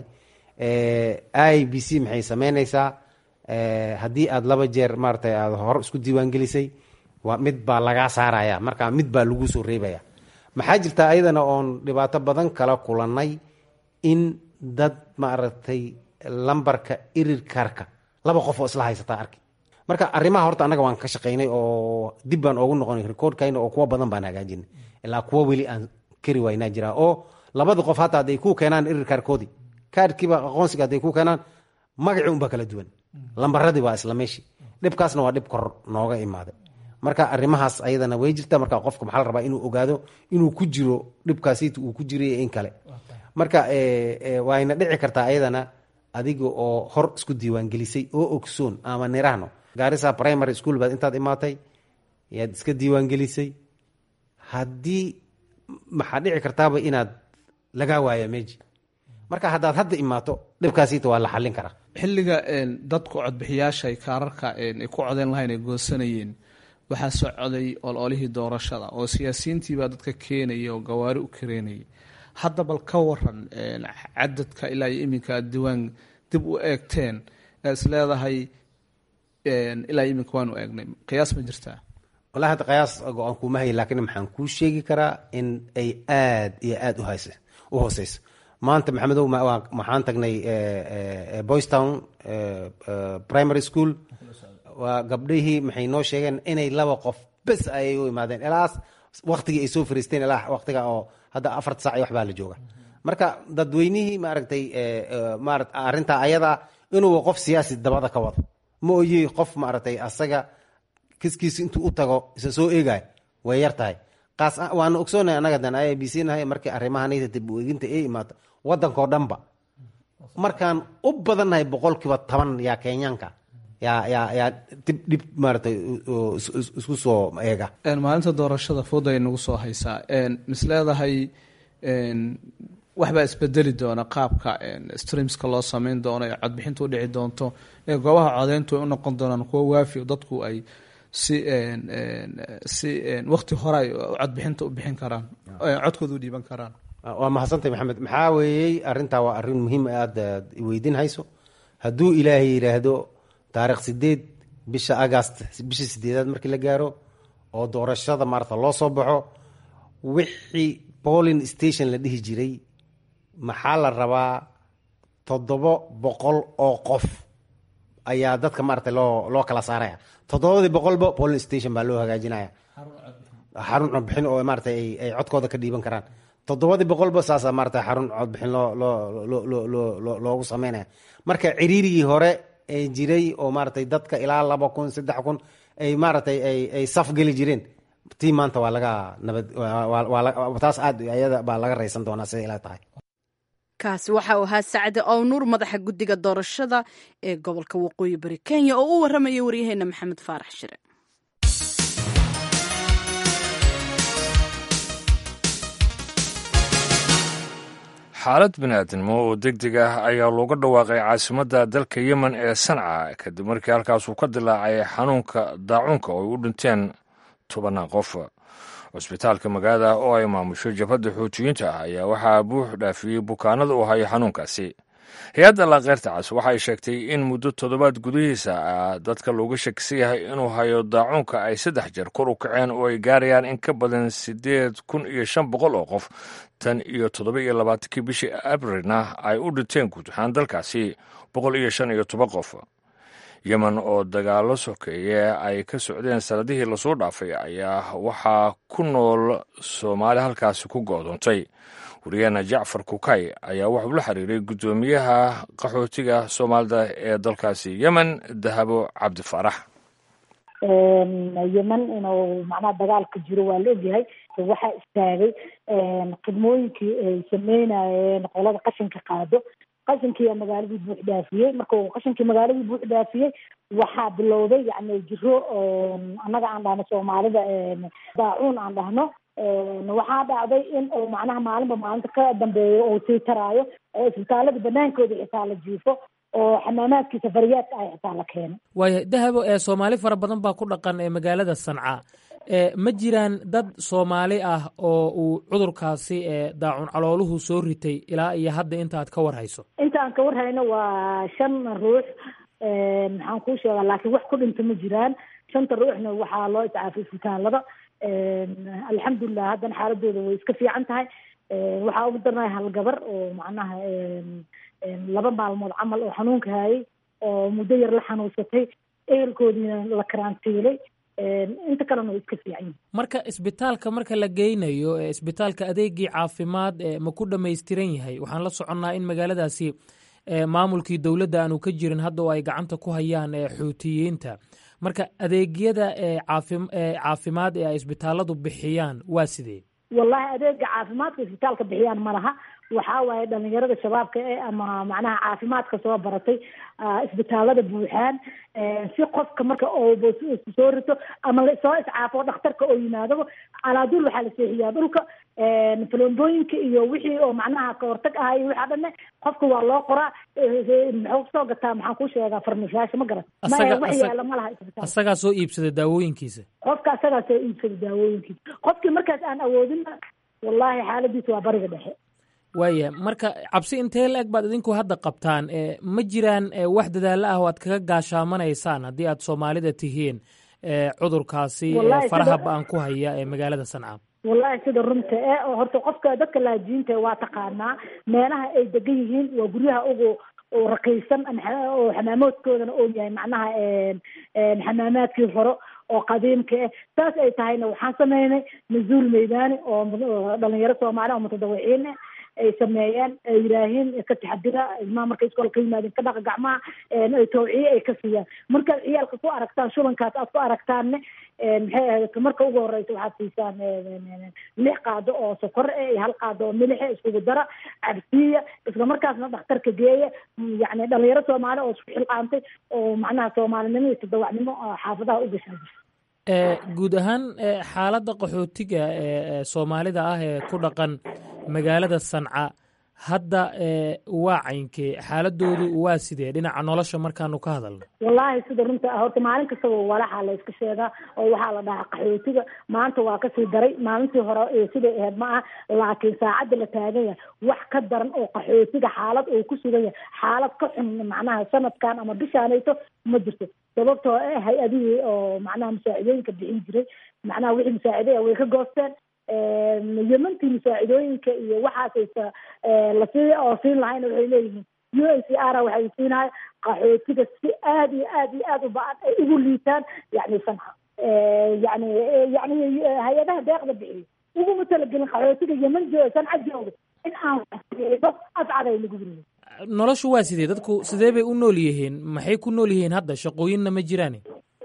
i b c maxay sameyneysaa haddii aada laba jeer maaratay aada hor isku diiwaangelisay waa mid baa lagaa saaraya marka mid baa lagu soo reebaya maxaa jirta ayadana oon dhibaato badan kala kulanay in dad maaragtay lambarka irirkaarka laba qof oo isla haysataa arki marka arrimaha horta annaga waan ka shaqaynay oo dib baan oogu noqonay recordkayna oo kuwa badan baan hagaajinay ilaa kuwa weli aan kari waynaa jiraa oo labada qof hataa hadday kuu keenaan irirkaarkoodii kaarkiiba aqoonsiga hadday kuu keenaan magacii unbaa kala duwan lambaradii waa isla meeshii dhibkaasna waa dhib kor nooga imaaday marka arrimahaas ayadana way jirta marka qofka maxaa la rabaa inuu ogaado inuu ku jiro dhibkaasiit uu ku jiray in kale marka wayna dhici kartaa ayadana adiga oo hor isku diiwaangelisay oo ogsoon ama nirahno gaarisa primary school baad intaad imaatay yaad iska diiwaangelisay haddii maxaa dhici kartaaba inaad lagaa waaya meji marka haddaad hadda imaato dhibkaasiita waa la xallin karaa xilliga dadku codbixiyaasha ay kaararka ay ku codeyn lahayn ay goosanayeen waxaa socday ololihii doorashada oo siyaasiyiintiibaa dadka keenaya oo gawaari u kareynayay hadda bal ka waran cadadka ilaa iyo iminka aad diiwaan dib u eegteen ee is leedahay ilaa iyo iminka waanu eegnay qiyaas ma jirtaa wallahi hadda qiyaas go-aan kuma hay laakiin maxaan kuu sheegi karaa in ay aad iyo aada uhas u hooseyso maanta maxamedow waxaan tagnay boystown primary school waa gabdhihii maxay noo sheegeen inay laba qof bes ayay u imaadeen ilaas waktigii ay soo fariisteen ilaa waktiga oo hadda afarta sac iyo waxbaa la jooga marka dadweynihii maaragtay marat arrintaa ayada inuu qof siyaasi dabada ka wado ma oyi qof maaragtay asaga kiskiisi intuu u tago isa soo eegayo way yar tahay qaas waana ogsoonahay annaga dan i b c nahay markii arrimahanaysa dib u eeginta ay imaato waddankao dhanba markaan u badannahay boqolkiiba toban yaa kenyaanka yaa yaa yaa dib dhib maaratay isku soo eega maalinta doorashada fooda ay nagu soo haysaa mis leedahay waxbaa isbedeli doona qaabka streamska loo sameyn doono ee codbixinta u dhici doonto ee goobaha codeyntu ay u noqon doonaan kuwo waafi dadku ay si si wakti hore ay codbixinta u bixin karaan codkooda u dhiiban karaan waa mahadsantay maxamed maxaa weeyey arrintaa waa arrin muhiim aad weydiin hayso hadduu ilaahay yidhaahdo taarikh sideed bisha agast bisha sideedaad markii la gaaro oo doorashada maarata loo soo baxo wixii polling station la dhihi jiray maxaa la rabaa toddobo boqol oo qof ayaa dadka maarata loo loo kala saaraya toddobadii boqolba polling station baa loo hagaajinaya xarun codbixin oo maarata ay codkooda ka dhiiban karaan toddobadii boqolba saasa maarata xarun codbixin loo loo loogu sameynaya marka ciriirigii hore ee jiray oo maaratay dadka ilaa laba kun saddex kun ay maaratay ay saf geli jireen tii maanta waa laga nabad taas aad ayada baa laga raysan doonaa siday ila tahay kaasi waxa uu ahaa sacde ownuur madaxa guddiga doorashada ee gobolka waqooyi bari kenya oo u warramaya waryaheena maxamed faarax shire xaalad bini'aadnimo oo deg deg ah ayaa looga dhawaaqay caasimadda dalka yemen ee sanca kadib markii halkaas uu ka dilaacay xanuunka daacuunka oo ay u dhinteen tobannaan qof cusbitaalka magaalada oo ay maamusho jabhadda xuutiyiinta ah ayaa waxaa buux dhaafiyey bukaanada u haya xanuunkaasi hay-adda laakeyrta cas waxa ay sheegtay in muddo toddobaad gudihiisa ah dadka looga shakisan yahay inuu hayo daacuunka ay saddex jeer kor u kaceen oo ay gaarayaan in ka badan siddeed kun iyo shan boqol oo qof tan iyo toddoba iyo labaatankii bishii abrilna ay u dhinteen guud ahaan dalkaasi boqol iyo shan iyo toban qof yemen oo dagaallo sokeeye ay ka socdeen sanadihii lasoo dhaafay ayaa waxaa ku nool soomaali halkaasi ku go'doontay wariyaheena jacfar kukay ayaa wuxuu la xiriiray guddoomiyaha qaxootiga soomaalida ee dalkaasi yemen dahabo cabdifaarax yemen inuu macnaha dagaalka jiro waa la ogyahay waxaa istaagay khidmooyinkii ay sameynayeen qolada qashinka qaado qashinkiiyaa magaaladii buux dhaafiyey marka uu qashinkii magaaladii buux dhaafiyey waxaa bilowday yani jiro annaga aan dhahno soomaalida daacuun aan dhahno waxaa dhacday in uu macnaha maalinba maalinta ka dambeeyo uu sii taraayo oo isbitaalada banaankooda xitaa la jiifo oo xamaamaadkii safariyaadka ay xitaa la keeno waaya dahabo ee soomaali fara badan baa ku dhaqan ee magaalada sanca ma jiraan dad soomaali ah oo uu cudurkaasi ee daacun calooluhu soo ritay ilaa iyo hadda inta aad ka war hayso inta aan ka war hayno waa shan ruux maxaan kuu sheegaa laakiin wax ku dhinta ma jiraan shanta ruuxna waxaa loo iscaafay isbitaalada alxamdulilah haddana xaaladooda way iska fiican tahay waxaa ugu darnay hal gabar oo macnaha laba maalmood camal oo xanuunka hayay oo muddo yar la xanuunsatay ehelkoodiina la karantiilay inta kalena way iska fiican yihin marka isbitaalka marka la geynayo isbitaalka adeegii caafimaad ma ku dhammaystiran yahay waxaan la soconnaa in magaaladaasi maamulkii dowladda aanu ka jirin hadda oo ay gacanta ku hayaan xuutiyiinta marka adeegyada caafimaad ee ay isbitaaladu bixiyaan waa sidee wallahi adeega caafimaadka isbitaalka bixiyaan ma laha waxaa waaye dhalinyarada shabaabka e ama macnaha caafimaadka soo baratay isbitaalada buuxaan si qofka marka soo rito ama lasoo iscaafo dhakhtarka oo yimaadaba alaaduul waxaa la seexiyaa dhulka falombooyinka iyo wixii oo macnaha kahortag ahaa iyo waxaa dhanne qofka waa loo qoraa muxuu kasoo gataa maxaan ku sheegaa farmashaasha ma garan maya wax yaala ma laha isbitaal asagaa soo iibsada daawooyinkiisa qofka asagaa soo iibsada daawooyinkiisa qofkii markaas aan awoodinna wallahi xaaladiisa waa bariga dhexe waaya marka cabsi intee la eg baad idinku hadda qabtaan ma jiraan wax dadaalo ah oo aad kaga gaashaamanaysaan haddii aad soomaalida tihiin cudurkaasi faraha ba-an ku haya ee magaalada sanca wallahi sida runta e oo horta qofka dadka laajiinta waa taqaanaa meelaha ay degan yihiin waa guryaha ugu raqiisan oo xamaamoodkoodana oo yahay macnaha xamaamaadkii hore oo qadiimka ah saas ay tahayna waxaan sameynay nazuul meydaani oo dhalinyaro soomaali oo mutadawiciin ah ay sameeyeen ay yidhaahiin ka taxadira ilmaha markay iskool ka yimaadeen ka dhaqa gacmaha ay tawciye ay ka siiyaan markaad ciyaalka ku aragtaan shubankaas aad ku aragtaanne maxay ahayd marka ugu horeysa waxaad siisaan lix qaado oo sokor eh iyo hal qaado oo milixe iskugu dara cabsiiya isla markaasna dhakhtarka geeya yacni dhalinyaro soomaali oo isku xilqaantay oo macnaha soomaalinimo iyo tadawacnimo xaafadaha u gashaa guud ahaan xaaladda qaxootiga ee soomaalida ah ee ku dhaqan magaalada sanca hadda waa caynkee xaaladoodu waa sidee dhinaca nolosha markaanu ka hadalno wallahi sida runta ah horta maalin kastaba walaxaa la iska sheegaa oo waxaa la dhahaa qaxootiga maanta waa kasii daray maalintii hore siday ahayd ma ah laakiin saacadda la taagan yahay wax ka daran oo qaxootiga xaalad uu ku sugan yahay xaalad ka xun macnaha sanadkan ama bishaanayto ma jirto sababtoo eh hay-adihii oo macnaha musaacidooyinka bixin jiray macnaha wixii musaaciday way ka goosteen yemantii musaacidooyinka iyo waxaas lasii oo siin lahayna waxay leeyihiin u n c r waxay siinahay qaxootiga si aad iyo aad iyo aad u ba-an ay ugu liitaan yani sanca yani yani hay-adaha deeqda bixiyo uguma talagelin qaxootiga yeman jo sanca jooga in aan afcad ay nagu buriyo noloshu waa sidee dadku sidee bay u nool yihiin maxay ku nool yihiin hadda shaqooyinna ma jiraan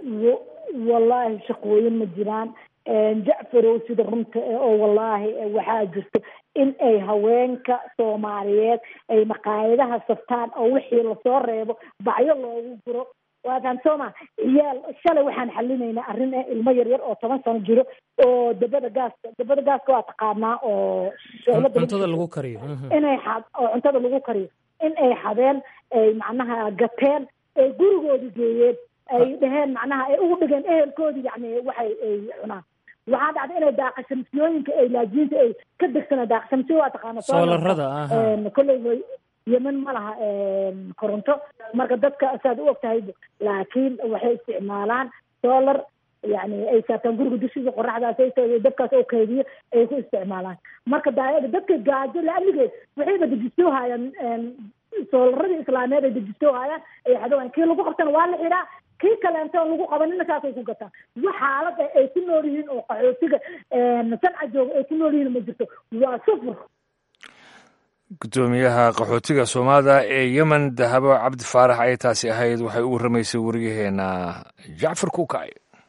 wallahi shaqooyin ma jiraan jacfarow sida runta oo wallaahi waxaa jirto in ay haweenka soomaaliyeed ay maqaayadaha saftaan oo wixii lasoo reebo bacyo loogu guro waa fahamsooma ciyaal shalay waxaan xalinaynaa arrin eh ilmo yar yar oo toban sano jiro oo dabada gaaska dabada gaaska waa taqaanaa oo dowladda lagu cuntada lagu kariyo mhm. inay xad oo cuntada lagu kariyo in ay xadeen ay macnaha gateen ay gurigoodi geeyeen ay dheheen macnaha ay ugu dhigeen ehelkoodi yacni waxay ay cunaan waxaa dhacday inay daaqashamsiyooyinka ay laajiinta ay ka degsanaa daaqashamsiyo waa taqaana Soolarrada, aha. kolley way yemen ma laha koronto marka dadka saad u ogtahay laakiin waxay isticmaalaan solar yani ay saartaan guriga dushiisa qoraxdaas ay dabkaas oo kaydiyo ay ku isticmaalaan marka daa dadka gaajo laamigeed waxayba dejistoo hayaan soolaradii islaameed ay dejistoo hayaan ay xadawaan kii lagu qabtana waa la xidhaa kii kaleento on lagu qabanina saasay ku gataan wax xaalada ay ku nool yihiin oo qaxootiga sanca jooga ay ku nool yihiin ma jirto waa sufur gudoomiyaha qaxootiga soomaalida ee yemen dahabo cabdi faarax ayay taasi ahayd waxay ugu ramaysay wariyaheena jacfar kuukay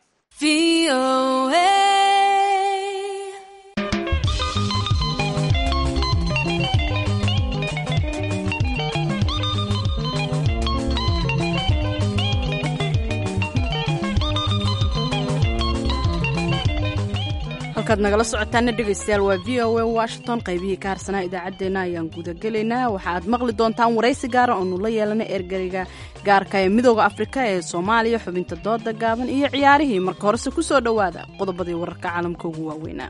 halkaad nagala socotaana dhegaystayaal waa v o a washington qaybihii ka harsanaa idaacaddeenna ayaan gudagelaynaa waxa aad maqli doontaan waraysi gaara oonu la yeelana ergeyga gaarka ee midooda afrika ee soomaaliya xubinta dooda gaaban iyo ciyaarihii marka horese ku soo dhowaada qodobadii wararka caalamka ugu waaweynaa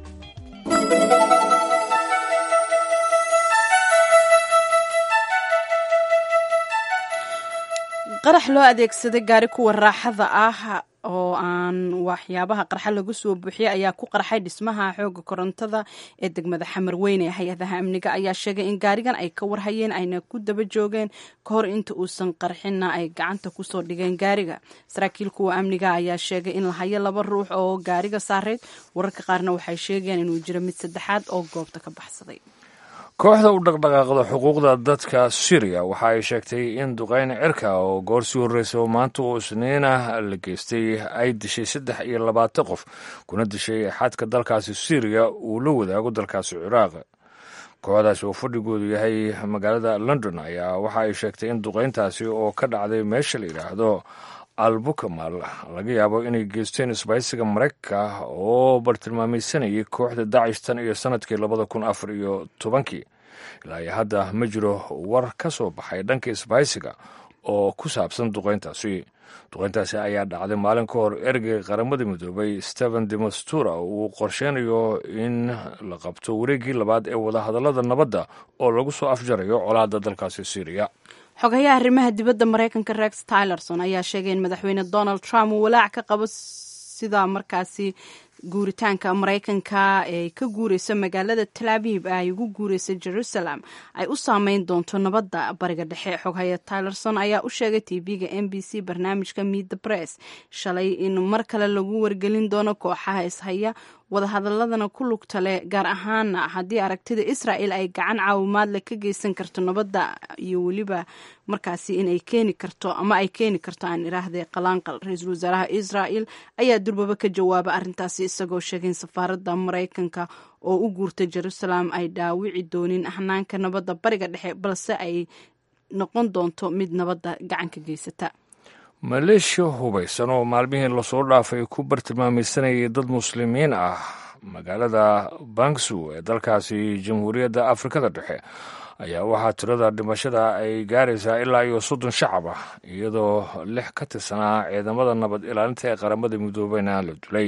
qarax loo adeegsaday gaari kuwa raaxada ah oo aan waxyaabaha qarxa lagu soo buuxiyey ayaa ku qarxay dhismaha xooga korontada ee degmada xamar weyne hay-adaha amniga ayaa sheegay in gaarigan ay ka warhayeen ayna ku daba joogeen ka hor inta uusan qarxinna ay gacanta kusoo dhigeen gaariga saraakiil kuwa amniga ayaa sheegay in la hayo laba ruux oo gaariga saareyd wararka qaarna waxay sheegayaan inuu jiro mid saddexaad oo goobta ka baxsaday kooxda u dhaqdhaqaaqda xuquuqda dadka syriya waxa ay sheegtay in duqeyn cirka oo goor sii horreysay oo maanta uu isniina la geystay ay dishay saddex iyo labaatan qof kuna dishay xadka dalkaasi syriya uu la wadaago dalkaasi ciraaq kooxdaasi oo fadhigoodu yahay magaalada london ayaa waxa ay sheegtay in duqeyntaasi oo ka dhacday meesha la yidhaahdo albukamal laga yaabo inay geysteen isbaysiga maraykanka oo bartilmaamaysanayay kooxda dacish tan iyo sanadkii labada kun afar iyo tobankii ilaa iyo hadda ma jiro war ka soo baxay dhanka isbaysiga oo ku saabsan duqeyntaasi duqeyntaasi ayaa dhacday maalin ka hor ergeyga qaramada midoobay stephen demastura uu qorsheynayo in la qabto wareeggii labaad ee wadahadallada nabadda oo lagu soo afjarayo colaadda dalkaasi syriya xogayaha arrimaha dibadda maraykanka rex tylerson ayaa sheegay in madaxweyne donald trump uu walaac ka qabo sida markaasi guuritaanka maraykanka ee ka guureysa magaalada talaabib ay ugu guureysa jerusalem ay u saameyn doonto nabadda bariga dhexe xoghaya tylerson ayaa u sheegay tv-ga m b c barnaamijka meet the press shalay in mar kale lagu wargelin doono kooxaha ishaya wadahadaladana ku lugta leh gaar ahaana haddii aragtida israel ay gacan caawimaadle ka geysan karto nabadda iyo weliba markaasi inay keeni karto ama ay keeni karto aan iraahday qalaanqal ra-iisul wasaaraha israel ayaa durbaba ka jawaaba arrintaasi isagoo sheegay in safaaradda maraykanka oo u guurtay jerusalem ay dhaawici doonin hanaanka nabadda bariga dhexe balse ay noqon doonto mid nabadda gacan ka geysata maleeshiya hubaysan oo maalmihii lasoo dhaafay ku bartilmaamaysanayay dad muslimiin ah magaalada bangsu ee dalkaasi jamhuuriyadda afrikada dhexe ayaa waxaa tirada dhimashada ay gaaraysaa ilaa iyo soddon shacab ah iyadoo lix ka tirsanaa ciidamada nabad ilaalinta ee qaramada midoobeyna la dulay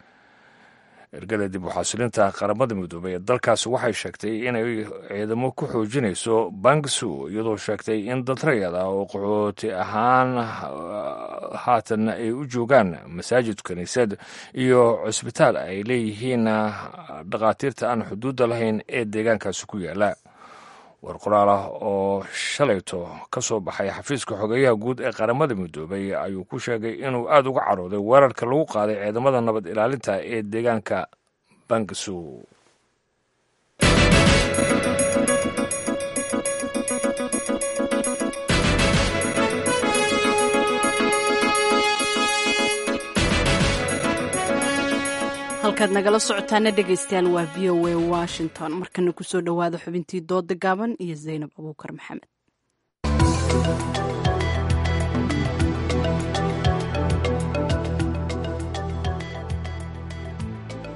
ergada dib u xasilinta qaramada midoobey ee dalkaasi waxay sheegtay inay ciidamo ku xoojinayso bangsu iyadoo sheegtay in dad rayad ah oo qaxooti ahaan haatan ay u joogaan masaajid kiniisad iyo cusbitaal ay leeyihiin dhakhaatiirta aan xuduudda lahayn ee deegaankaasi ku yaala war qoraal ah oo shalayto ka soo baxay xafiiska xogeeyaha guud ee qaramada midoobay ayuu ku sheegay inuu aada uga carooday weerarka lagu qaaday ciidamada nabad ilaalinta ee deegaanka bangasu halkaad nagala socotaana dhegaystayaal waa v o a washington markana kusoo dhowaada xubintii dooda gaaban iyo zaynab abuukar maxamed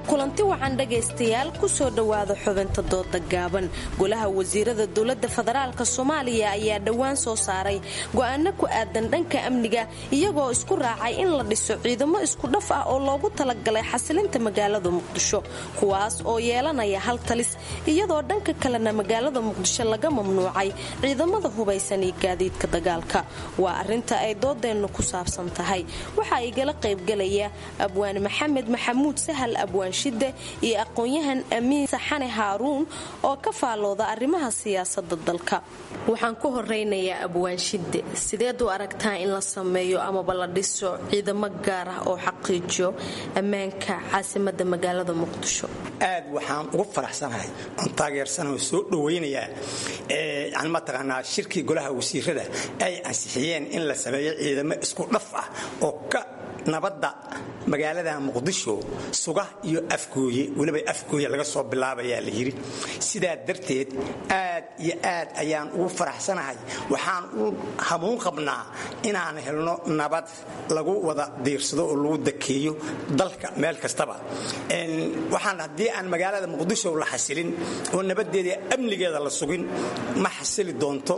kulanti wacan dhegaystayaal ku soo dhowaada xubinta dooda gaaban golaha wasiirada dowladda federaalka soomaaliya ayaa dhowaan soo saaray go'aano ku aadan dhanka amniga iyagoo isku raacay in la dhiso ciidamo isku dhaf ah oo loogu talagalay xasilinta magaalada muqdisho kuwaas oo yeelanaya hal talis iyadoo dhanka kalena magaalada muqdisho laga mamnuucay ciidamada hubaysan iyo gaadiidka dagaalka waa arinta ay doodeennu ku saabsan tahay waxaa igala qaybgalaya abwaan maxamed maxamuud sahal abwaan shide iyo aqoon-yahan amiin saxane haaruun oo ka faalooda arrimaha siyaasada dalka waxaan ku horeynayaa abwaan shide sideed u aragtaa in la sameeyo amaba la dhiso ciidamo gaar ah oo xaqiijiyo ammaanka caasimada magaalada muqdisho aad waxaan ugu faraxsanahay oon taageersanaho soo dhowaynayaa yani mataqaanaa shirkii golaha wasiirada ay ansixiyeen in la sameeyo ciidamo isku dhaf ah oo ka nabadda magaalada muqdisho suga iyo afgooye weliba afgooye laga soo bilaabayaa la yidhi sidaa darteed aad iyo aad ayaan ugu faraxsanahay waxaan u hamuun qabnaa inaan helno nabad lagu wada diirsado oo lagu dakeeyo dalka meel kastaba waxaan haddii aan magaalada muqdisho la xasilin oo nabadeeda amnigeeda la sugin ma xasili doonto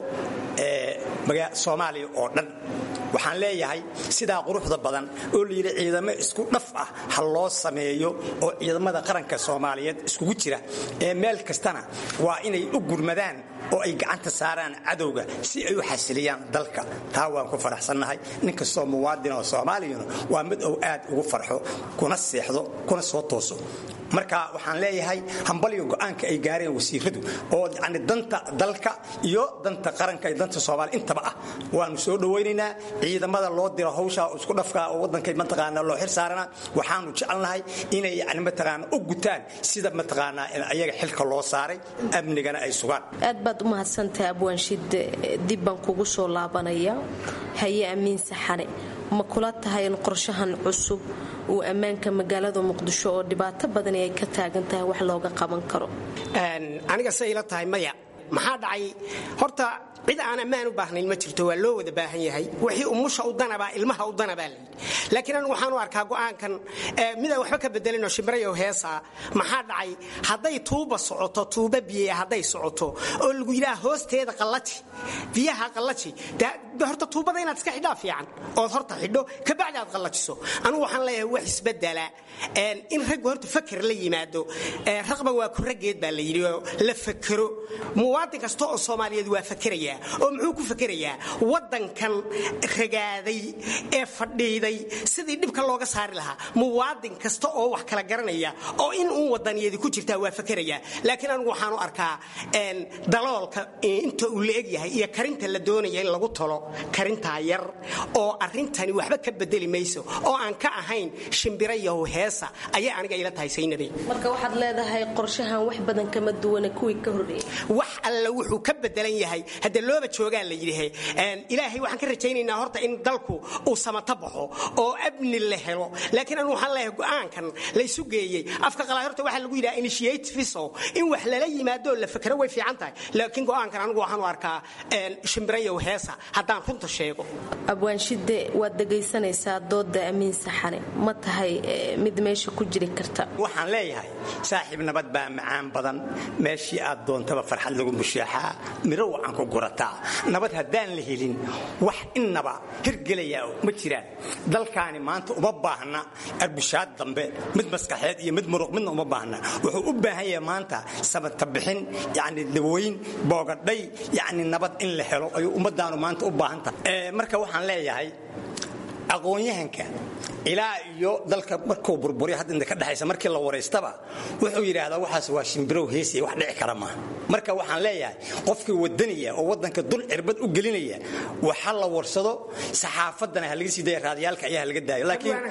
soomaaliya oo dhan waxaan leeyahay sidaa quruxda badan oo layidhi ciidamo isku dhaf ah ha loo sameeyo oo ciidamada qaranka soomaaliyeed iskugu jira ee meel kastana waa inay u gurmadaan oo ay gacanta saaraan cadowga si ay u xasiliyaan dalka taa waan ku faraxsannahay nin kastoo muwaadin oo soomaaliyana waa mid uu aad ugu farxo kuna seexdo kuna soo tooso marka waxaan leeyahay hambaliga go'aanka ay gaareen wasiiradu oo yani danta dalka iyo danta qaranka iyo danta soomaaliya intaba ah waanu soo dhowaynaynaa ciidamada loo diro hawsha isku dhafka oo waddanka mataqaana loo xir saarana waxaanu jecelnahay inay yani mataqaana u gutaan sida mataqaanaa ayaga xilka loo saaray amnigana ay sugaan aad baad u mahadsantahay abwaanshid dib baan kugu soo laabanaya haye amiin saxane ma kula tahay in qorshahan cusub uu ammaanka magaalada muqdisho oo dhibaato badani ay ka taagan tahay wax looga qaban karo aniga say ila tahay maya maxaa dhacay horta cid aan ammaan u baahnayn ma jirto waa loo wada baahan yahay wixii umusha u danabaa ilmaha u danabaa layidhi laakiin anigu waxaan u arkaa go'aankan midaan waxba ka bedelinoo shimbirayo heesa maxaa dhacay hadday tuuba socoto tuuba biyeya hadday socoto oo lagu yidhaha hoosteeda qallaji biyaha qallaji de horta tuubada inaad iska xidhaa fiican ood horta xidho kabacdi aad qallajiso anigu waxaan leeyahay wax isbedela in raggu horta faker la yimaado raqba waa ku raggeed baa la yidhi oo la fakero muwaadin kasta oo soomaaliyeed waa fakeraya oo muxuu ku fakerayaa waddankan ragaaday ee fadhiiday sidii dhibka looga saari lahaa muwaadin kasta oo wax kala garanaya oo in uun wadaniyeedi ku jirtaa waa fakerayaa laakiin anigu waxaan u arkaa daloolka inta uu la egyahay iyo karinta la doonaya in lagu talo karintaa yar oo arrintani waxba ka bedeli mayso oo aan ka ahayn shimbira yahow heesa ayay aniga ila tahay saynabe marka waxaad leedahay qorshahan wax badan kama duwana kuwii ka horreeyay wax alla wuxuu ka bedelan yahay hadde looba joogaa la yidhi ilaahay waxaan ka rajaynaynaa horta in dalku uu samato baxo oo amni la helo laakiin anu waxaan leeyahay go'aankan laysu geeyey afka qalaa horta waxaa lagu yidhaha initiativiso in wax lala yimaadoo la fakero way fiican tahay laakiin go'aankan anigu waxaan u arkaa shimbirayow heesa haddaan runta sheego abwaanshide waad dhegaysanaysaa dooda amiin saxane ma tahay mid meesha ku jiri karta waxaan leeyahay saaxiib nabad baa macaan badan meeshii aad doontaba farxad lagu mushaaxaa miro wacan ku gurataa nabad haddaan la helin wax innaba hirgelaya ma jiraan dalkaani maanta uma baahna arbushaad dambe mid maskaxeed iyo mid muruq midna uma baahna wuxuu u baahan yahay maanta samata bixin yani daweyn boogadhay yani nabad in la helo ayuu ummadaanu maanta u baahan tahay marka waxaan leeyahay aqoon-yahanka ilaa iyo dalka markuu burburiyo hadda inta ka dhexaysa markii la waraystaba wuxuu yidhaahdaa waxaas waa shimbirow heesaya wax dhici kara maaha marka waxaan leeyahay qofkii wadanaya oo waddanka dul cirbad u gelinaya waxa la warsado saxaafaddana ha laga sii daya raadiyaalka ayaa laga daayo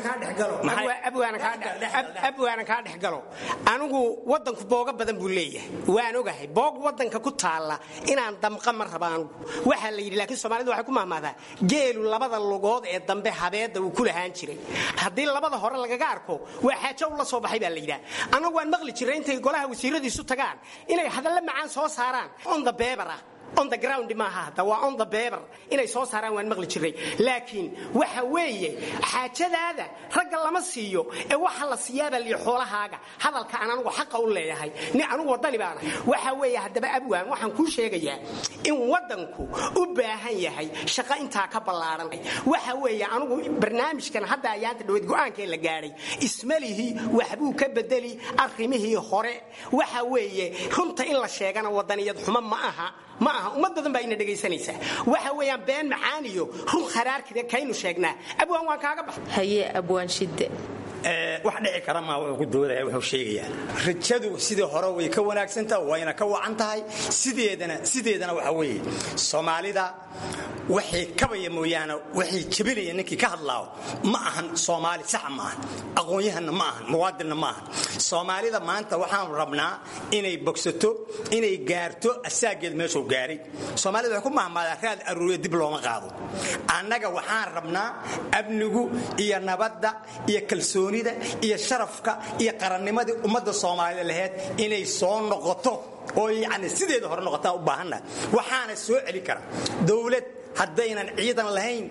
abwaanan kaa dhex galo anigu waddanku booga badan buu leeyahay waan ogahay boog waddanka ku taalla inaan damqa ma raba anugu waxaa la yidhi laakiin soomaalida waxay ku mahmaadaa geelu labada lugood ee dambe habeedda uu ku lahaan jiray haddii labada hore lagaga arko waa xaajo u la soo baxay baa la yidhaha annagu waan maqli jirray intay golaha wasiiradiisu tagaan inay hadalla macaan soo saaraan on the beber ah on the ground maaha hadda waa on the paper inay soo saaraan waan maqli jiray laakiin waxa weeye xaajadaada ragga lama siiyo ee waxa la siiyaabaa liyo xoolahaaga hadalka aan anugu xaqa u leeyahay ni anugu wadani baana waxa weeye haddaba abwaan waxaan kuu sheegayaa in waddanku u baahan yahay shaqo intaa ka ballaaran waxa weeye anugu barnaamijkan hadda ayaanta dhaweyd go'aankee la gaadhay ismalihii waxbuu ka bedeli arrimihii hore waxa weeye runta in la sheegana wadaniyad xumo ma aha ma aha ummad badan baa ina dhegaysanaysaa waxa weeyaan been macaaniyo run kharaarkida kaynu sheegnaa abwaan waan kaaga bax haye abwaan shide wax dhici kara maa ku doodaya wuxuu sheegayaa rajadu sidii hore way ka wanaagsantaha wayna ka wacan tahay sideedana sideedana waxa weeye soomaalida waxay kabaya mooyaane waxay jabinaya ninkii ka hadlaawo ma ahan soomaali saxa ma ahan aqoon-yahanna ma ahan muwaadinna ma ahan soomaalida maanta waxaanu rabnaa inay bogsato inay gaarto asaageed meeshuu gaaray soomaalida waxay ku mahmaadaa raad aruuriya dib looma qaado annaga waxaan rabnaa amnigu iyo nabadda iyo kalsoonida iyo sharafka iyo qarannimadii ummadda soomaalida laheyd inay soo noqoto oo yacni sideeda hore noqotaa u baahanna waxaana soo celi kara dowlad haddaynan ciidan lahayn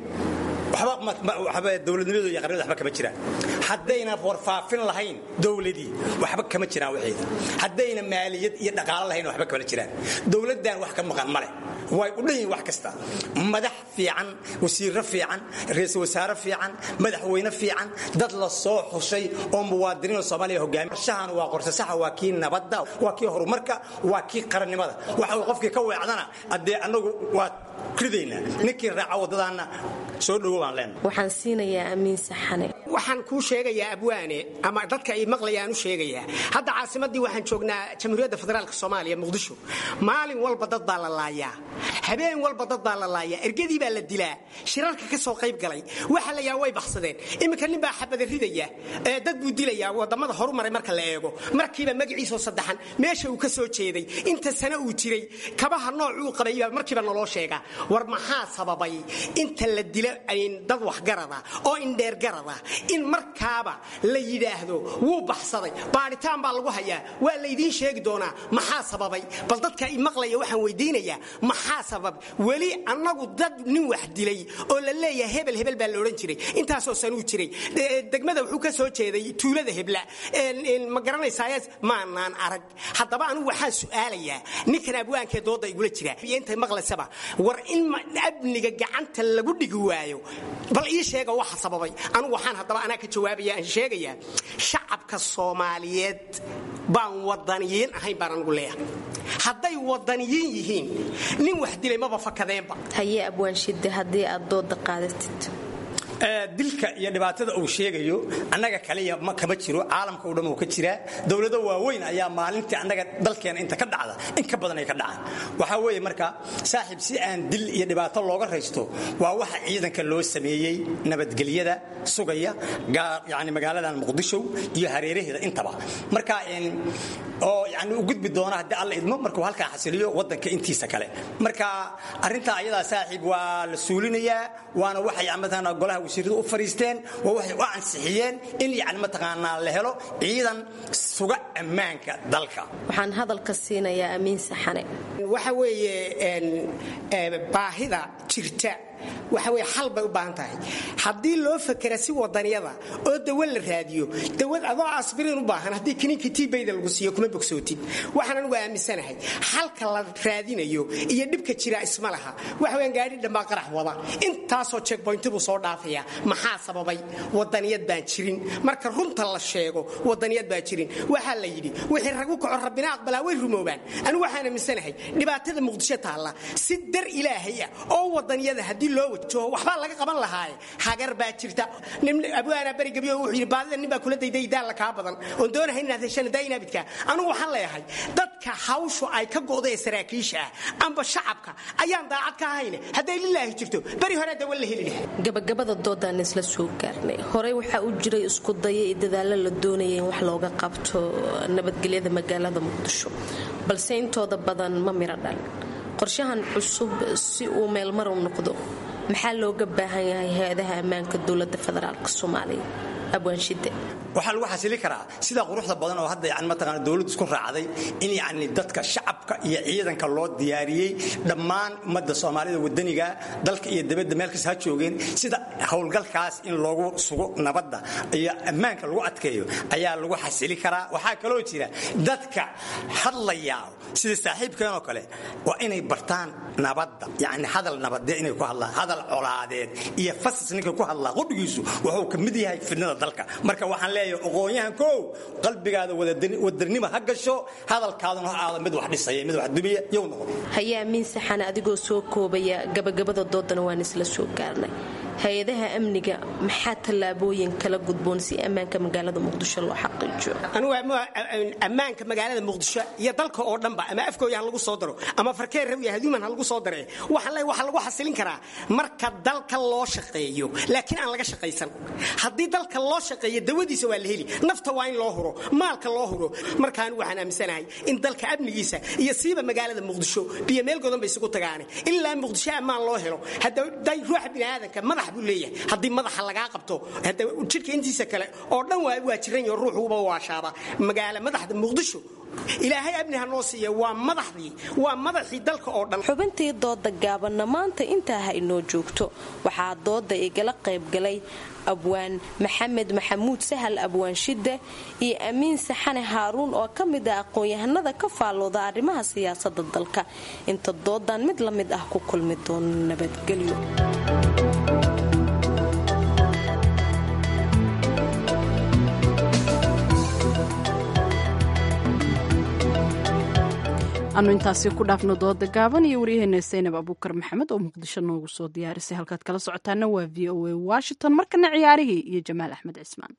dowladnimadu iyo qarnimada waxba kama jiraan haddaynan warfaafin lahayn dowladii waxba kama jiraan waxeeda haddayna maaliyad iyo dhaqaalo lahayn waxba kama jiraan dowladdan wax ka maqan male way u dhan yihin wax kasta madax fiican wasiiro fiican ra-iisul wasaare fiican madaxweyne fiican dad la soo xushay oo muwaadiniin soomaaliya hogaami qorshahan waa qorse saxa waa kii nabadda waa kii horumarka waa kii qarannimada waxa uu qofkii ka weecdana haddee annagu waa ridaynaa ninkii raaca waddadaanna soo dhowo baan leenahay waxaan siinayaa amiin saxane waxaan kuu sheegayaa abwaane ama dadka ay maqlayaan u sheegayaa hadda caasimadii waxaan joognaa jamhuuriyadda federaalk soomaaliya muqdisho maalin walba dad baa la laayaa habeen walba dad baa la laayaa ergadii baa la dilaa shirarka ka soo qayb galay waxa la yaa way baxsadeen iminka nin baa xabada ridaya dad buu dilayaa wadamada horumaray marka la eego markiiba magaciisoo saddexan meesha uu ka soo jeeday inta sano uu jiray kabaha noocuu qabay markiiba naloo sheegaa war maxaa sababay inta la dilo dad waxgarada oo indheergarada in markaaba la yidhaahdo wuu baxsaday baadhitaan baa lagu hayaa waa laydiin sheegi doonaa maxaa sababay bal dadka i maqlaya waxaan weydiinayaa maxaa sabab weli annagu dad nin wax dilay oo la leeyahay hebel hebel baa la odhan jiray intaasoo sanuu jiray degmada wuxuu ka soo jeeday tuulada hebla ma garanaysaa maanaan arag haddaba anigu waxaan su'aalayaa ninkan abwaankee dooda igula jira iyo intay maqlaysaba war in amniga gacanta lagu dhigi waayo bal ii sheega waxa sababay anugu waxaan haddaba anaa ka jawaabaya aan sheegayaa shacabka soomaaliyeed baan wadaniyiin ahayn baan anugu leeyahay hadday wadaniyiin yihiin nin wax dilay maba fakadeenba haye abwaanshide haddii aad dooda qaadatid dilka iyo dhibaatada uu sheegayo annaga kaliya ma kama jiro caalamka oo dhan uu ka jiraa dowlado waaweyn ayaa maalintii annaga dalkeena inta ka dhacda in ka badan ay ka dhacaan waxaa weeye marka saaxiib si aan dil iyo dhibaato looga raysto waa waxa ciidanka loo sameeyey nabadgelyada sugaya yani magaaladan muqdisho iyo hareeraheeda intaba marka oo yani u gudbi doona haddii alla idmo markuu halkaa xasiliyo waddanka intiisa kale marka arrintaa ayadaa saaxiib waa la suulinayaa waana waxay mataqaana golaha wasiiradu u fariisteen waa waxay u ansixiyeen in yani mataqaanaa la helo ciidan suga ammaanka dalka waxaan hadalka siinayaa amiin saxane waxa weeye baahida jirta waxa weye xal bay u baahan tahay haddii loo fakera si wadaniyada oo dawa la raadiyo dawad adoo asbiriin u baahan haddii kiniinka tibayda lagu siiyo kuma bogsootid waxaan anugu aaminsanahay xalka la raadinayo iyo dhibka jira isma laha waxa weyaan gaadhi dhambaa qarax wada intaasoo checkpointi buu soo dhaafaya maxaa sababay wadaniyad baan jirin marka runta la sheego wadaniyad baa jirin waxaa la yidhi wixii ragu kaco rabbina aqbalaa way rumoobaan anigu waxaan aaminsanahay dhibaatada muqdisho taalla si dar ilaahay ah oo wadaniyada haddii loo wajaho waxbaa laga qaban lahaaye hagar baa jirta abwaana berigabiyo wuxuu yidhi baadida nin baa kula dayday daalla kaa badan oon doonahay inaad heshana daayinaabidkaa anigu waxaan leeyahay dadka hawshu ay ka go'da ee saraakiisha ah amba shacabka ayaan daacad ka ahayne hadday lilaahi jirto beri hore dawa la heli lahaa gabagabada doodaan isla soo gaarnay horey waxaa u jiray isku daya iyo dadaallo la doonaya in wax looga qabto nabadgelyada magaalada muqdisho balse intooda badan ma miro dhal qorshahan cusub si uu meelmar u noqdo maxaa looga baahan yahay hay-adaha ammaanka dowlada federaalk soomaaliya abwaanshide waxaa lagu xasili karaa sida quruxda badan oo hadda yani mataqaana dowladdu isku raacday in yacni dadka shacabka iyo ciidanka loo diyaariyey dhammaan ummadda soomaalida wadaniga dalka iyo dibadda meel kasta ha joogeen sida howlgalkaas in loogu sugo nabadda iyo ammaanka lagu adkeeyo ayaa lagu xasili karaa waxaa kaloo jira dadka hadlaya sida saaxiibkeen oo kale waa inay bartaan nabadda yacni hadal nabadee inay ku hadlaan hadal colaadeed iyo fasas ninka ku hadlaa qudhigiisu wuxuu ka mid yahay fidnada dalka marka waxaan leeyahay aqoonyahan kow qalbigaada wadarnima ha gasho hadalkaaduna ha aada mid wax dhisaya mid wax dumiya yow noqon hayaa miin saxana adigoo soo koobaya gabagabada doodana waan isla soo gaarnay hay-adaha amniga maxaa tallaabooyin kala gudboon si ammaanka magaalada muqdisho loo xaqiijiyo anugu ammaanka magaalada muqdisho iyo dalka oo dhanba ama afkooya ha lagu soo daro ama farkeer raw iyo haduuman ha lagu soo dare waxaan leeyahay waxaa lagu xasilin karaa marka dalka loo shaqeeyo laakiin aan laga shaqaysan haddii dalka loo shaqeeyo dawadiisa waa la heli nafta waa in loo huro maalka loo huro markaan waxaan aaminsanahay in dalka amnigiisa iyo siiba magaalada muqdisho biyo meel godan bay isugu tagaane ilaa muqdisho ammaan loo helo hadday ruuxa biniaadanka madax buu leeyahay haddii madaxa lagaa qabto hadda jidhka intiisa kale oo dhan waa jiran yaho ruuxuuba waashaaba magaala madaxda muqdisho ilaahay amni ha noo siiya waa madaxdii waa madaxii dalka oo dhan xubintii dooda gaabanna maanta intaa ha inoo joogto waxaa dooda igala qaybgalay abwaan maxamed maxamuud sahal abwaan shide iyo amiin saxane haaruun oo ka mid ah aqoon-yahanada ka faallooda arrimaha siyaasada dalka inta doodan mid la mid ah ku kulmi doono nabadgelyo anu intaasi ku dhaafno dooda gaaban iyo waryaheena saynab abuukar maxamed oo muqdisho noogu soo diyaarisay halkaad kala socotaana waa v o a washington markana ciyaarihii iyo jamaal axmed cismaan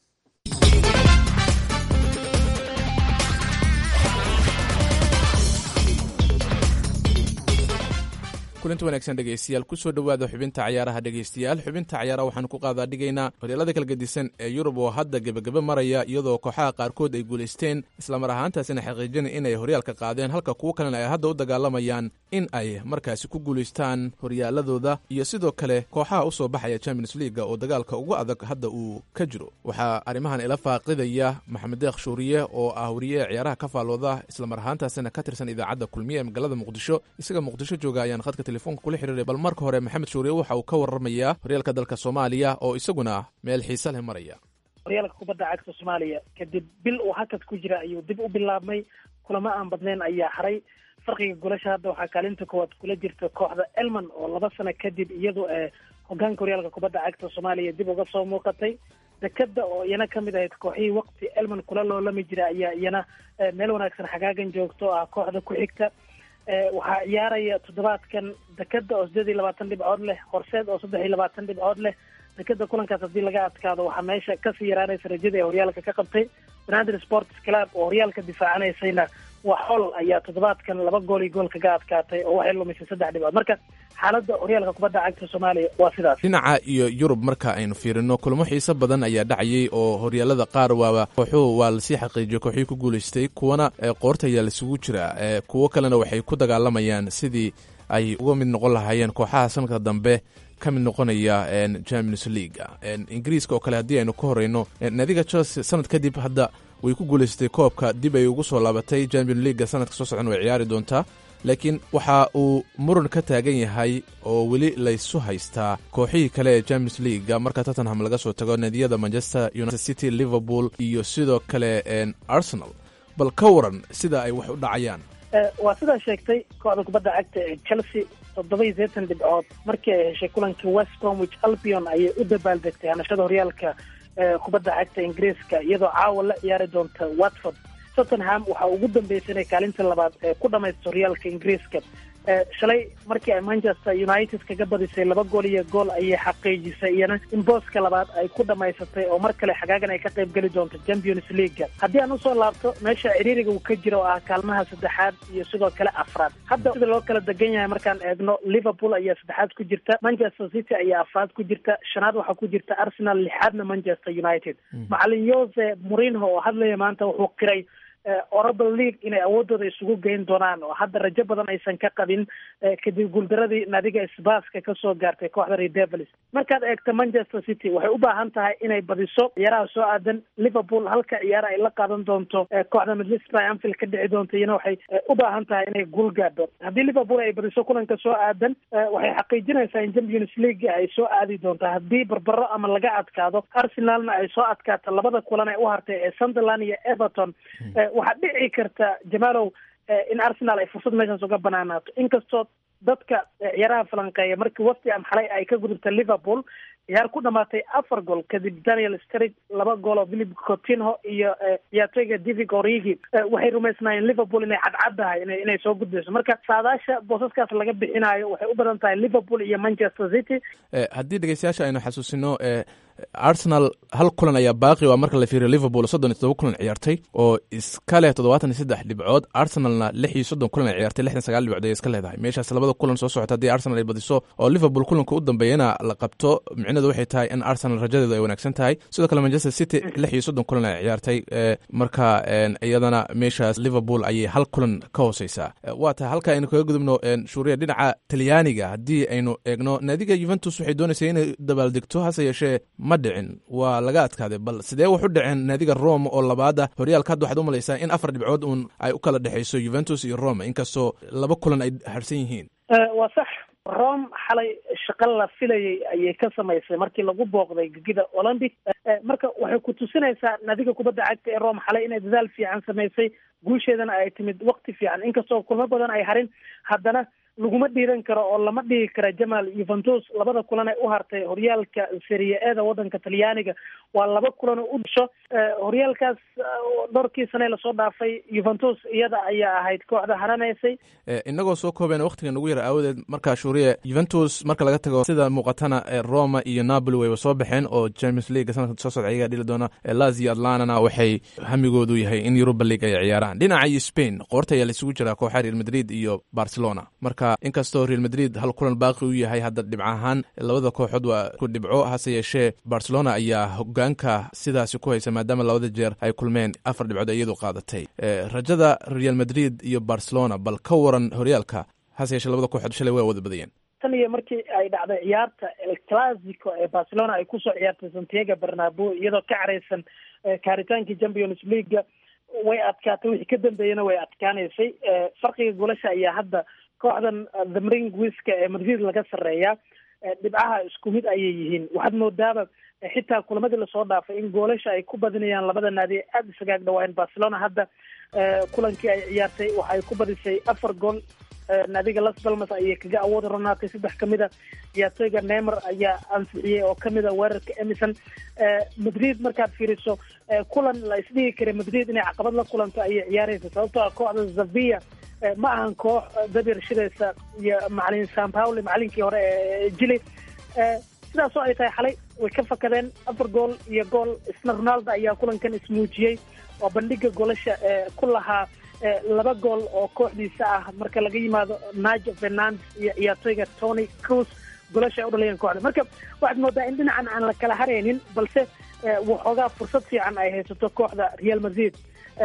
kulanti wanaagsan dhegaystayaal kusoo dhowaada xubinta cayaaraha dhegaystayaal xubinta cayaaraha waxaanu ku qaadaa dhigaynaa horyaalada kala gedisan ee yurub oo hadda gebagaba maraya iyadoo kooxaha qaarkood ay guulaysteen islamar ahaantaasina xaqiijina inay horyaalka qaadeen halka kuwo kalena ay hadda u dagaalamayaan in ay markaasi ku guulaystaan horyaaladooda iyo sidoo kale kooxaha u soo baxaya champions leaga oo dagaalka ugu adag hadda uu ka jiro waxaa arrimahan ila faaqidaya maxamed deekh shuuriye oo ah wariye ciyaaraha ka faallooda islamar ahaantaasina ka tirsan idaacadda kulmiye ee magaalada muqdisho isaga muqdisho jooga ayaan khadka telefoonka kula xiriiray bal marka hore maxamed shuuriye waxa uu ka warramayaa horyaalka dalka soomaaliya oo isaguna meel xiise leh maraya horyaalka kubadda cagta soomaaliya kadib bil uu hakad ku jira ayuu dib u bilaabmay kulamo aan badnayn ayaa haray farqiga golasha hadda waxaa kaalinta koowaad kula jirta kooxda elman oo laba sano kadib iyadu ee hogaanka horyaalka kubadda cagta soomaaliya dib uga soo muuqatay dekada oo iyana kamid ahayd kooxihii waqti elman kula loolami jira ayaa iyana meel wanaagsan xagaagan joogto oo ah kooxda ku xigta waxaa ciyaaraya toddobaadkan dekada oo sideed iyo labaatan dhibcood leh horseed oo saddex iyo labaatan dhibcood leh dekada kulankaas haddii laga adkaado waxaa meesha kasii yaraanaysa rajada ee horyaalka ka qabtay banaadir sports club oo horyaalka difaacanaysayna waa xol ayaa toddobaadkan laba gool iyo gool kaga adkaatay oo waxay lumisay saddex dhibcood marka xaaladda horyaalka kubadda cagta soomaaliya waa sidaas dhinaca iyo yurub marka aynu fiirino kulamo xiise badan ayaa dhacayay oo horyaalada qaar waaba kooxuhu waa lasii xaqiijiyay kooxihii ku guulaystay kuwana qoorta ayaa lasugu jira kuwo kalena waxay ku dagaalamayaan sidii ay uga mid noqon lahaayeen kooxaha sanadka dambe ka mid noqonaya champions league ingiriiska oo kale haddii aynu ka horeyno naadiga chelsea sanad kadib hadda way ku guulaystay koobka dib ay ugu soo laabatay champion leaga sanadka soo socdan way ciyaari doontaa laakiin waxa uu muran ka taagan yahay oo weli laysu haystaa kooxihii kale ee champions leaga marka tottenham laga soo tago naadiyada manchester united city liverpool iyo sidoo kale arsenal bal ka waran sida ay wax u dhacayaan waa sidaa sheegtay kooxda kubadda cagta ee chelsea toddoba iyo seetan dhibcood markii ay heshay kulankii west bromwich albion ayay u dabaaldegtay hanashada horyaalka kubadda cagta ingiriiska iyadoo caawa la ciyaari doonta watford tottenham waxaa ugu dambeysay inay kaalinta labaad ee ku dhamaysto horyaalka ingiriiska shalay markii ay manchester united kaga badisay laba gool iyo gool ayay xaqiijisay iyana in booska labaad ay ku dhamaysatay oo mar kale xagaagan ay ka qayb geli doonto champions leaga haddii aan usoo laabto meesha ciriiriga uu ka jiro oo ah kaalmaha saddexaad iyo sidoo kale afraad hadda sida loo kala degan yahay markaan eegno liverpool ayaa saddexaad ku jirta manchester city ayaa afraad ku jirta shanaad waxaa ku jirta arsenal lixaadna manchester united macalin jose morinho oo hadlaya maanta wuxuu qiray orable league inay awoodooda isugu geyn doonaan oo hadda rajo badan aysan ka qabin kadib guuldaradii nadiga sbaska kasoo gaartay kooxda redevils markaad eegto manchester city waxay u baahan tahay inay badiso ciyaaraha soo aadan liverpool halka ciyaara ay la qaadan doonto kooxda middlesbrough anfield ka dhici doonto iyana waxay u baahan tahay inay guul gaadho haddii liverpool ay badiso kulanka soo aadan waxay xaqiijinaysaa in champions league ay soo aadi doonto haddii barbaro ama laga adkaado arsenalna ay soo adkaato labada kulan ee u hartay ee sunderland iyo everton waxaa dhici karta jamaalow in arsenal ay fursad meeshaas uga banaanaato inkastoo dadka ciyaaraha falanqeeya markii wafti am xalay ay ka gudubta liverpool ciyaar ku dhamaatay afar gool kadib daniel sturridge laba gool oo philip coutinho iyo ciyaartoyga divic origi waxay rumaysnaayeen liverpool inay cadcaddahay ina inay soo gudbayso marka saadaasha boosaskaas laga bixinayo waxay u badan tahay liverpool iyo manchester city haddii dhegeystayaasha aynu xasuusino arsenal hal kulan ayaa baaqi waa marka la fiiriyo liverpool soddon iyo todoba kulan ciyaartay oo iska leh toddobaatan iyo saddex dhibcood arsenalna lix iyo soddon kulan ay ciyaartay lixdan sagaal dhibcood ay iska leedahay meeshaas labada kulan soo socota haddii arsenal ay badiso oo liverpool kulanka u dambeeyana la qabto micneedu waxay tahay in arsenal rajadeedu ay wanaagsan tahay sidoo kale manchester city lix iyo soddon kulan ay ciyaartay marka iyadana meeshaas liverpool ayay hal kulan ka hooseysaa waa tahay halka aynu kaga gudubno shuuriya dhinaca talyaaniga haddii aynu eegno naadiga yuventus waxay doonaysa inay dabaaldegto hase yeeshee ma dhicin waa laga adkaaday bal sidee wax u dhaceen naadiga rome oo labaada horyaalka hadda waxaad u malaysaa in afar dhibcood uun ay u kala dhexayso yuventus iyo rome inkastoo laba kulan ay harsan yihiin waa sax rome xalay shaqo la filayay ayay ka samaysay markii lagu booqday gegida olympic marka waxay ku tusinaysaa naadiga kubadda cagta ee rome xalay inay dadaal fiican samaysay guusheedana ay timid wakti fiican inkastoo kulmo badan ay harin haddana laguma dhiiran karo oo lama dhigi kara jamal yuventus labada kulan ee u hartay horyaalka serie eda wadanka talyaaniga waa laba kulan oo u dhasho horyaalkaas dhowrkii sane lasoo dhaafay yuventus iyada ayaa ahayd kooxda haranaysay inagoo soo koobeen waktiga nagu yar aawadeed markaa shuuriye yuventus marka laga tago sida muuqatana roma iyo napoli wayba soo baxeen oo champions league sanadka soo socda ayagaa dhili doona lazio atlantana waxay hamigoodu yahay in europa league ay ciyaaraan dhinaca iyo spain qoorta ayaa laisugu jiraa kooxa real madrid iyo barcelona marka inkastoo real madrid hal kulan baaqi u yahay hadda dhibco ahaan labada kooxood waa ku dhibco hase yeeshee barcelona ayaa hogaanka sidaasi ku haysa maadaama labada jeer ay kulmeen afar dhibcood iyadu qaadatay rajada real madrid iyo barcelona bal ka waran horyaalka hase yeeshee labada kooxood shalay waa wada badayeen tan iyo markii ay dhacday ciyaarta el clasico ee barcelona ay kusoo ciyaartay santiago bernabo iyadoo ka careysan kaaritaankii champions leaguea way adkaatay wixii ka dambeeyana way adkaanaysay farqiga golasha ayaa hadda kooxdan themringwiska ee madrid laga sarreeyaa dhibcaha isku mid ayay yihiin waxaad moodaaba xitaa kulamadii lasoo dhaafay in goolasha ay ku badinayaan labada naadi aada isagaag dhawaayeen barcelona hadda kulankii ay ciyaartay waxay ku badisay afar gool naadiga las balmas ayay kaga awood ronaatay saddex kamid a ciyaartooyga nemer ayaa ansixiyey oo kamid a weerarka emison madrid markaad fiiriso kulan la isdhigi karay madrid inay caqabad la kulanto ayay ciyaaraysa sababtoo ah kooxda zavia ma ahan koox dabir shidaysa iyo macalin san pauli macalinkii hore ee jili sidaasoo ay tahay xalay way ka fakadeen afar gool iyo gool isna ronaldo ayaa kulankan ismuujiyey oo bandhiga golasha ku lahaa laba gool oo kooxdiisa ah marka laga yimaado najo fernandes iyo ciyaartooyga tony cruz golasha ay u dhalayeen kooxda marka waxaad moodaa in dhinacan aan la kala haraynin balse waxoogaa fursad fiican ay haysato kooxda real madrid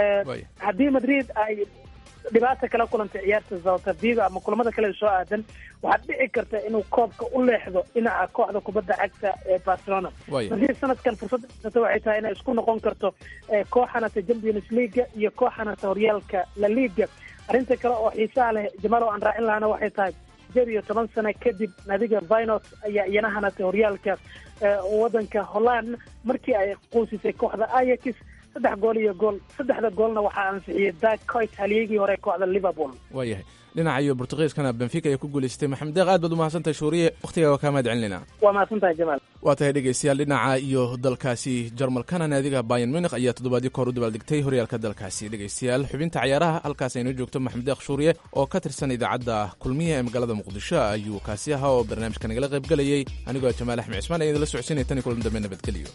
haddii madrid ay dhibaata kala kulantay ciyaarta zaltavigo ama kulamada kale soo aadan waxaad dhici karta inuu koobka u leexdo dhinaca kooxda kubadda cagta ee barcelona madrid sanadkan fursad haysata waxay tahay inay isku noqon karto kooxanata champions leaga iyo kooxanata horyaalka la liga arrinta kale oo xiisaha leh jamaal oo aan raacin lahana waxay tahay sideed iyo toban sano kadib naadiga vinot ayaa iyana hanatay horyaalka wadanka holland markii ay quusisay kooxda ayax saddex gool iyo gool saddexda goolna waxaa ansixiyey dak coit haliyegii hore kooxda liverpool waayahay dhinaca iyo bortugiiskana benfica ayaa ku guuleystay maxamed deeq aad baad umahadsantahay shuuriye wakhtigaa waa kaa mahad celinayna waa mahadsantahay jamaal waa tahay dhegeystayaal dhinaca iyo dalkaasi jarmalkana naadiga bayan munich ayaa toddobaadii kahor u dabaaldegtay horyaalka dalkaasi dhegeystayaal xubinta cayaaraha halkaas aynoo joogto maxamed deeq shuuriye oo ka tirsan idaacadda kulmiya ee magaalada muqdisho ayuu kaasi ahaa oo barnaamijka nagala qayb gelayey anigoo jamaal axmed cismaan ayaa idinla socodsiinaya tan iyo kulan dambe nabadgeliyo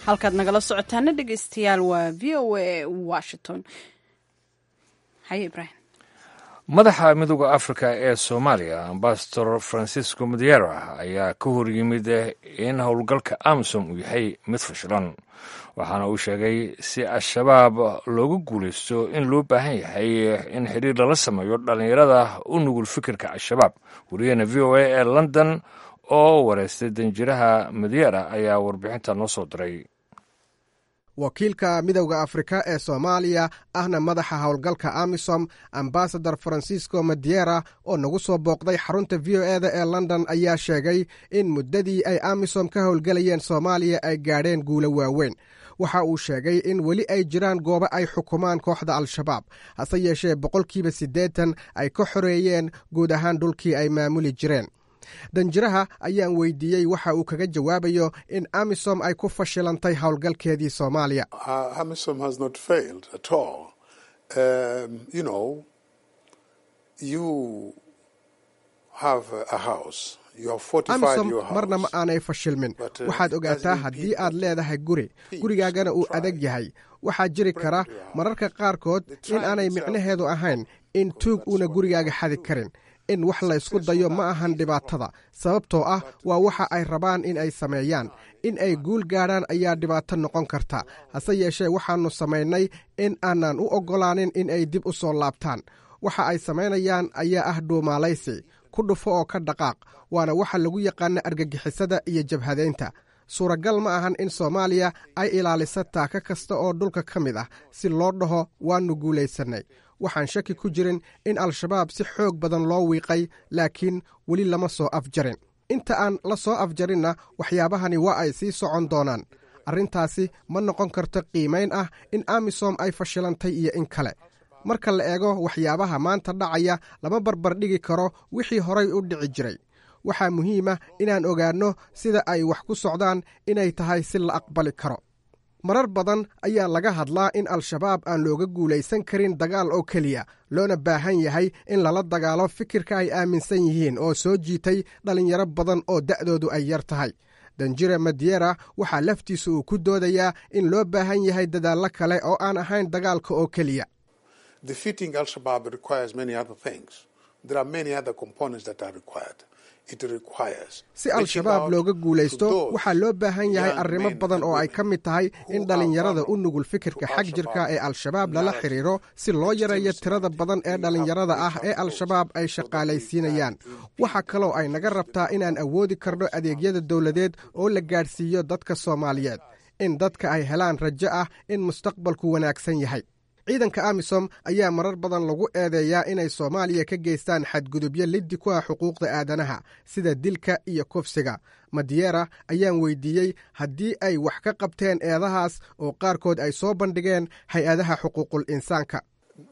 halkaad nagala socotaana dhegeystayaal waa v o a washington haye ibrahim madaxa midooda afrika ee soomaaliya ambasador francisco madiera ayaa ka hor yimid in howlgalka amisom uu yahay mid fashilan waxaana uu sheegay si al-shabaab looga guulaysto in loo baahan yahay in xidhiir lala sameeyo dhallinyarada u nugul fikirka al-shabaab wariyahena v o a ee london oo wareystay danjiraha madiera ayaa warbixinta noo soo diray wakiilka midowda afrika ee soomaaliya ahna madaxa howlgalka amisom ambasador francisco madiera oo nagu soo booqday xarunta v o e da ee london ayaa sheegay in muddadii ay amisom ka howlgelayeen soomaaliya ay gaadheen guulo waaweyn waxa uu sheegay in weli ay jiraan goobo ay xukumaan kooxda al-shabaab hase yeeshee boqolkiiba siddeetan ay ka xoreeyeen guud ahaan dhulkii ay maamuli jireen danjiraha ayaan weydiiyey waxa uu kaga jawaabayo in amisom ay ku fashilantay howlgalkeedii soomaaliya amisom marna ma aanay fashilmin waxaad ogaataa haddii aad leedahay guri gurigaagana uu adag yahay waxaa jiri kara mararka qaarkood in aanay micnaheedu ahayn in tuug uuna gurigaaga xadi karin in wax laysku dayo ma ahan dhibaatada sababtoo ah waa waxa ay rabaan in ay sameeyaan in ay guul gaadhaan ayaa dhibaato noqon karta hase yeeshee waxaannu samaynay in aanan u oggolaanin in ay dib u soo laabtaan waxa ay samaynayaan ayaa ah dhuumaalaysi ku dhufo oo ka dhaqaaq waana waxa lagu yaqaana argagixisada iyo jabhadaynta suuragal ma ahan in soomaaliya ay ilaaliso taaka kasta oo dhulka ka mid ah si loo dhaho waannu guulaysannay waxaan shaki ku jirin in al-shabaab si xoog badan loo wiiqay laakiin weli lama soo afjarin inta aan la soo afjarinna waxyaabahani waa ay sii socon doonaan arrintaasi ma noqon karto qiimayn ah in amisom ay fashilantay iyo in kale marka la eego waxyaabaha maanta dhacaya lama barbardhigi karo wixii horay u dhici jiray waxaa muhiima inaan ogaanno sida ay wax ku socdaan inay tahay si la aqbali karo marar badan ayaa laga hadlaa in al-shabaab aan looga guulaysan karin dagaal oo keliya loona baahan yahay in lala dagaalo fikirka ay aaminsan yihiin oo soo jiitay dhallinyaro badan oo da'doodu ay yar tahay danjire madiera waxaa laftiisa uu ku doodayaa in loo baahan yahay dadaallo kale oo aan ahayn dagaalka oo keliya si al-shabaab looga guulaysto waxaa loo baahan yahay arrimo badan oo ay ka mid tahay in dhallinyarada u nugul fikirka xag jirka ee al-shabaab lala xiriiro si loo yareeyo tirada badan ee dhallinyarada ah ee al-shabaab ay shaqaalaysiinayaan waxaa kaloo ay naga rabtaa inaan awoodi karno adeegyada dowladeed oo la gaadhsiiyo dadka soomaaliyeed in dadka ay helaan rajo ah in mustaqbalku wanaagsan yahay ciidanka amisom ayaa marar badan lagu eedeeyaa inay soomaaliya ka geystaan xadgudubyo liddi ku ah xuquuqda aadanaha sida dilka iyo kufsiga madiera ayaan weydiiyey haddii ay wax ka qabteen eedahaas oo qaarkood ay soo bandhigeen hay-adaha xuquuqul insaanka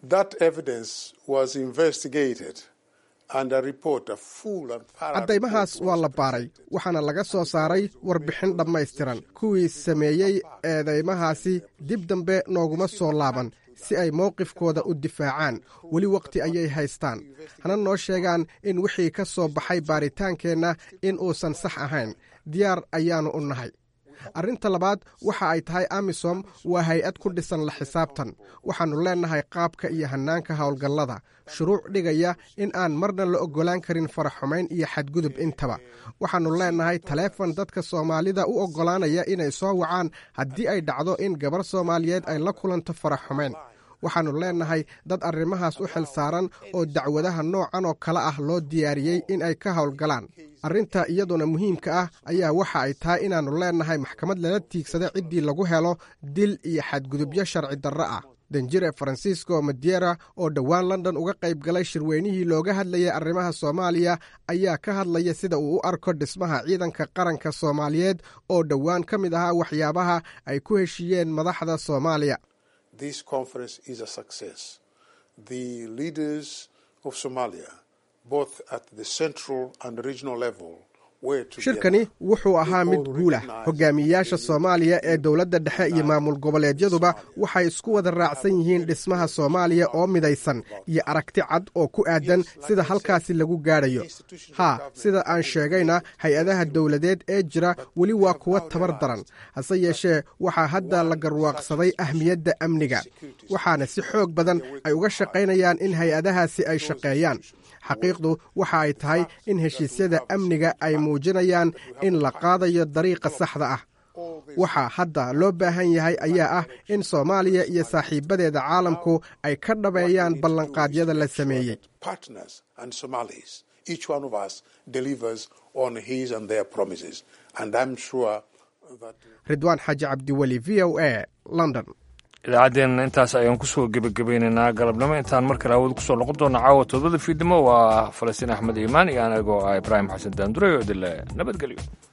caddaymahaas waa la baaray waxaana laga soo saaray warbixin dhammaystiran kuwii sameeyey eedeymahaasi dib dambe nooguma soo laaban si ay mowqifkooda u difaacaan weli wakhti ayay haystaan hana noo sheegaan in wixii ka soo baxay baaritaankeenna in uusan sax ahayn diyaar ayaannu u nahay arrinta labaad waxa ay tahay amisom waa hay-ad ku dhisan la xisaabtan waxaannu leennahay qaabka iyo hannaanka howlgallada shuruuc dhigaya in aan marna la oggolaan karin faraxumayn iyo xadgudub intaba waxaannu leennahay taleefon dadka soomaalida u oggolaanaya inay soo wacaan haddii ay dhacdo in gabar soomaaliyeed ay la kulanto faraxumayn waxaannu leennahay dad arrimahaas u xil saaran oo dacwadaha noocan oo kale ah loo diyaariyey in ay ka howlgalaan arrinta iyaduna muhiimka ah ayaa waxa ay tahay inaannu leennahay maxkamad lala tiigsada ciddii lagu helo dil iyo xadgudubyo sharci darro ah danjire faransiisco madiera oo dhowaan london uga qayb galay shirweynihii looga hadlayay arrimaha soomaaliya ayaa ka hadlaya sida uu u arko dhismaha ciidanka qaranka soomaaliyeed oo dhowaan ka mid ahaa waxyaabaha ay ku heshiiyeen madaxda soomaaliya this conference is a success. The leaders of Somalia, both at the central and regional level, shirkani wuxuu ahaa mid guulah hogaamiyeyaasha soomaaliya ee dowladda dhexe iyo maamul goboleedyaduba waxay isku wada raacsan yihiin dhismaha soomaaliya oo midaysan iyo aragti cad oo ku aadan sida halkaasi lagu gaadhayo haa sida aan sheegayna hay-adaha dowladeed ee jira weli waa kuwa tabar daran hase yeeshee waxaa hadda la garwaaqsaday ahmiyadda amniga waxaana si xoog badan ay uga shaqaynayaan in hay-adahaasi ay shaqeeyaan xaqiiqdu waxa ay tahay in heshiisyada amniga ay muujinayaan in la qaadayo dariiqa saxda ah waxa hadda loo baahan yahay ayaa ah in soomaaliya iyo saaxiibadeeda caalamku ay ka dhabeeyaan ballanqaadyada la sameeyey ridwaan xaaji cabdiweli v o a london idaacaddeenna intaas ayaan kusoo gebagabaynaynaa galabnimo intaan mar kale awood kusoo noqon doona caawa toddobada fiidnimo waa falastiin axmed iimaan iyo anagoo ah ibraahim xasan daandure oo idinle nabadgelyo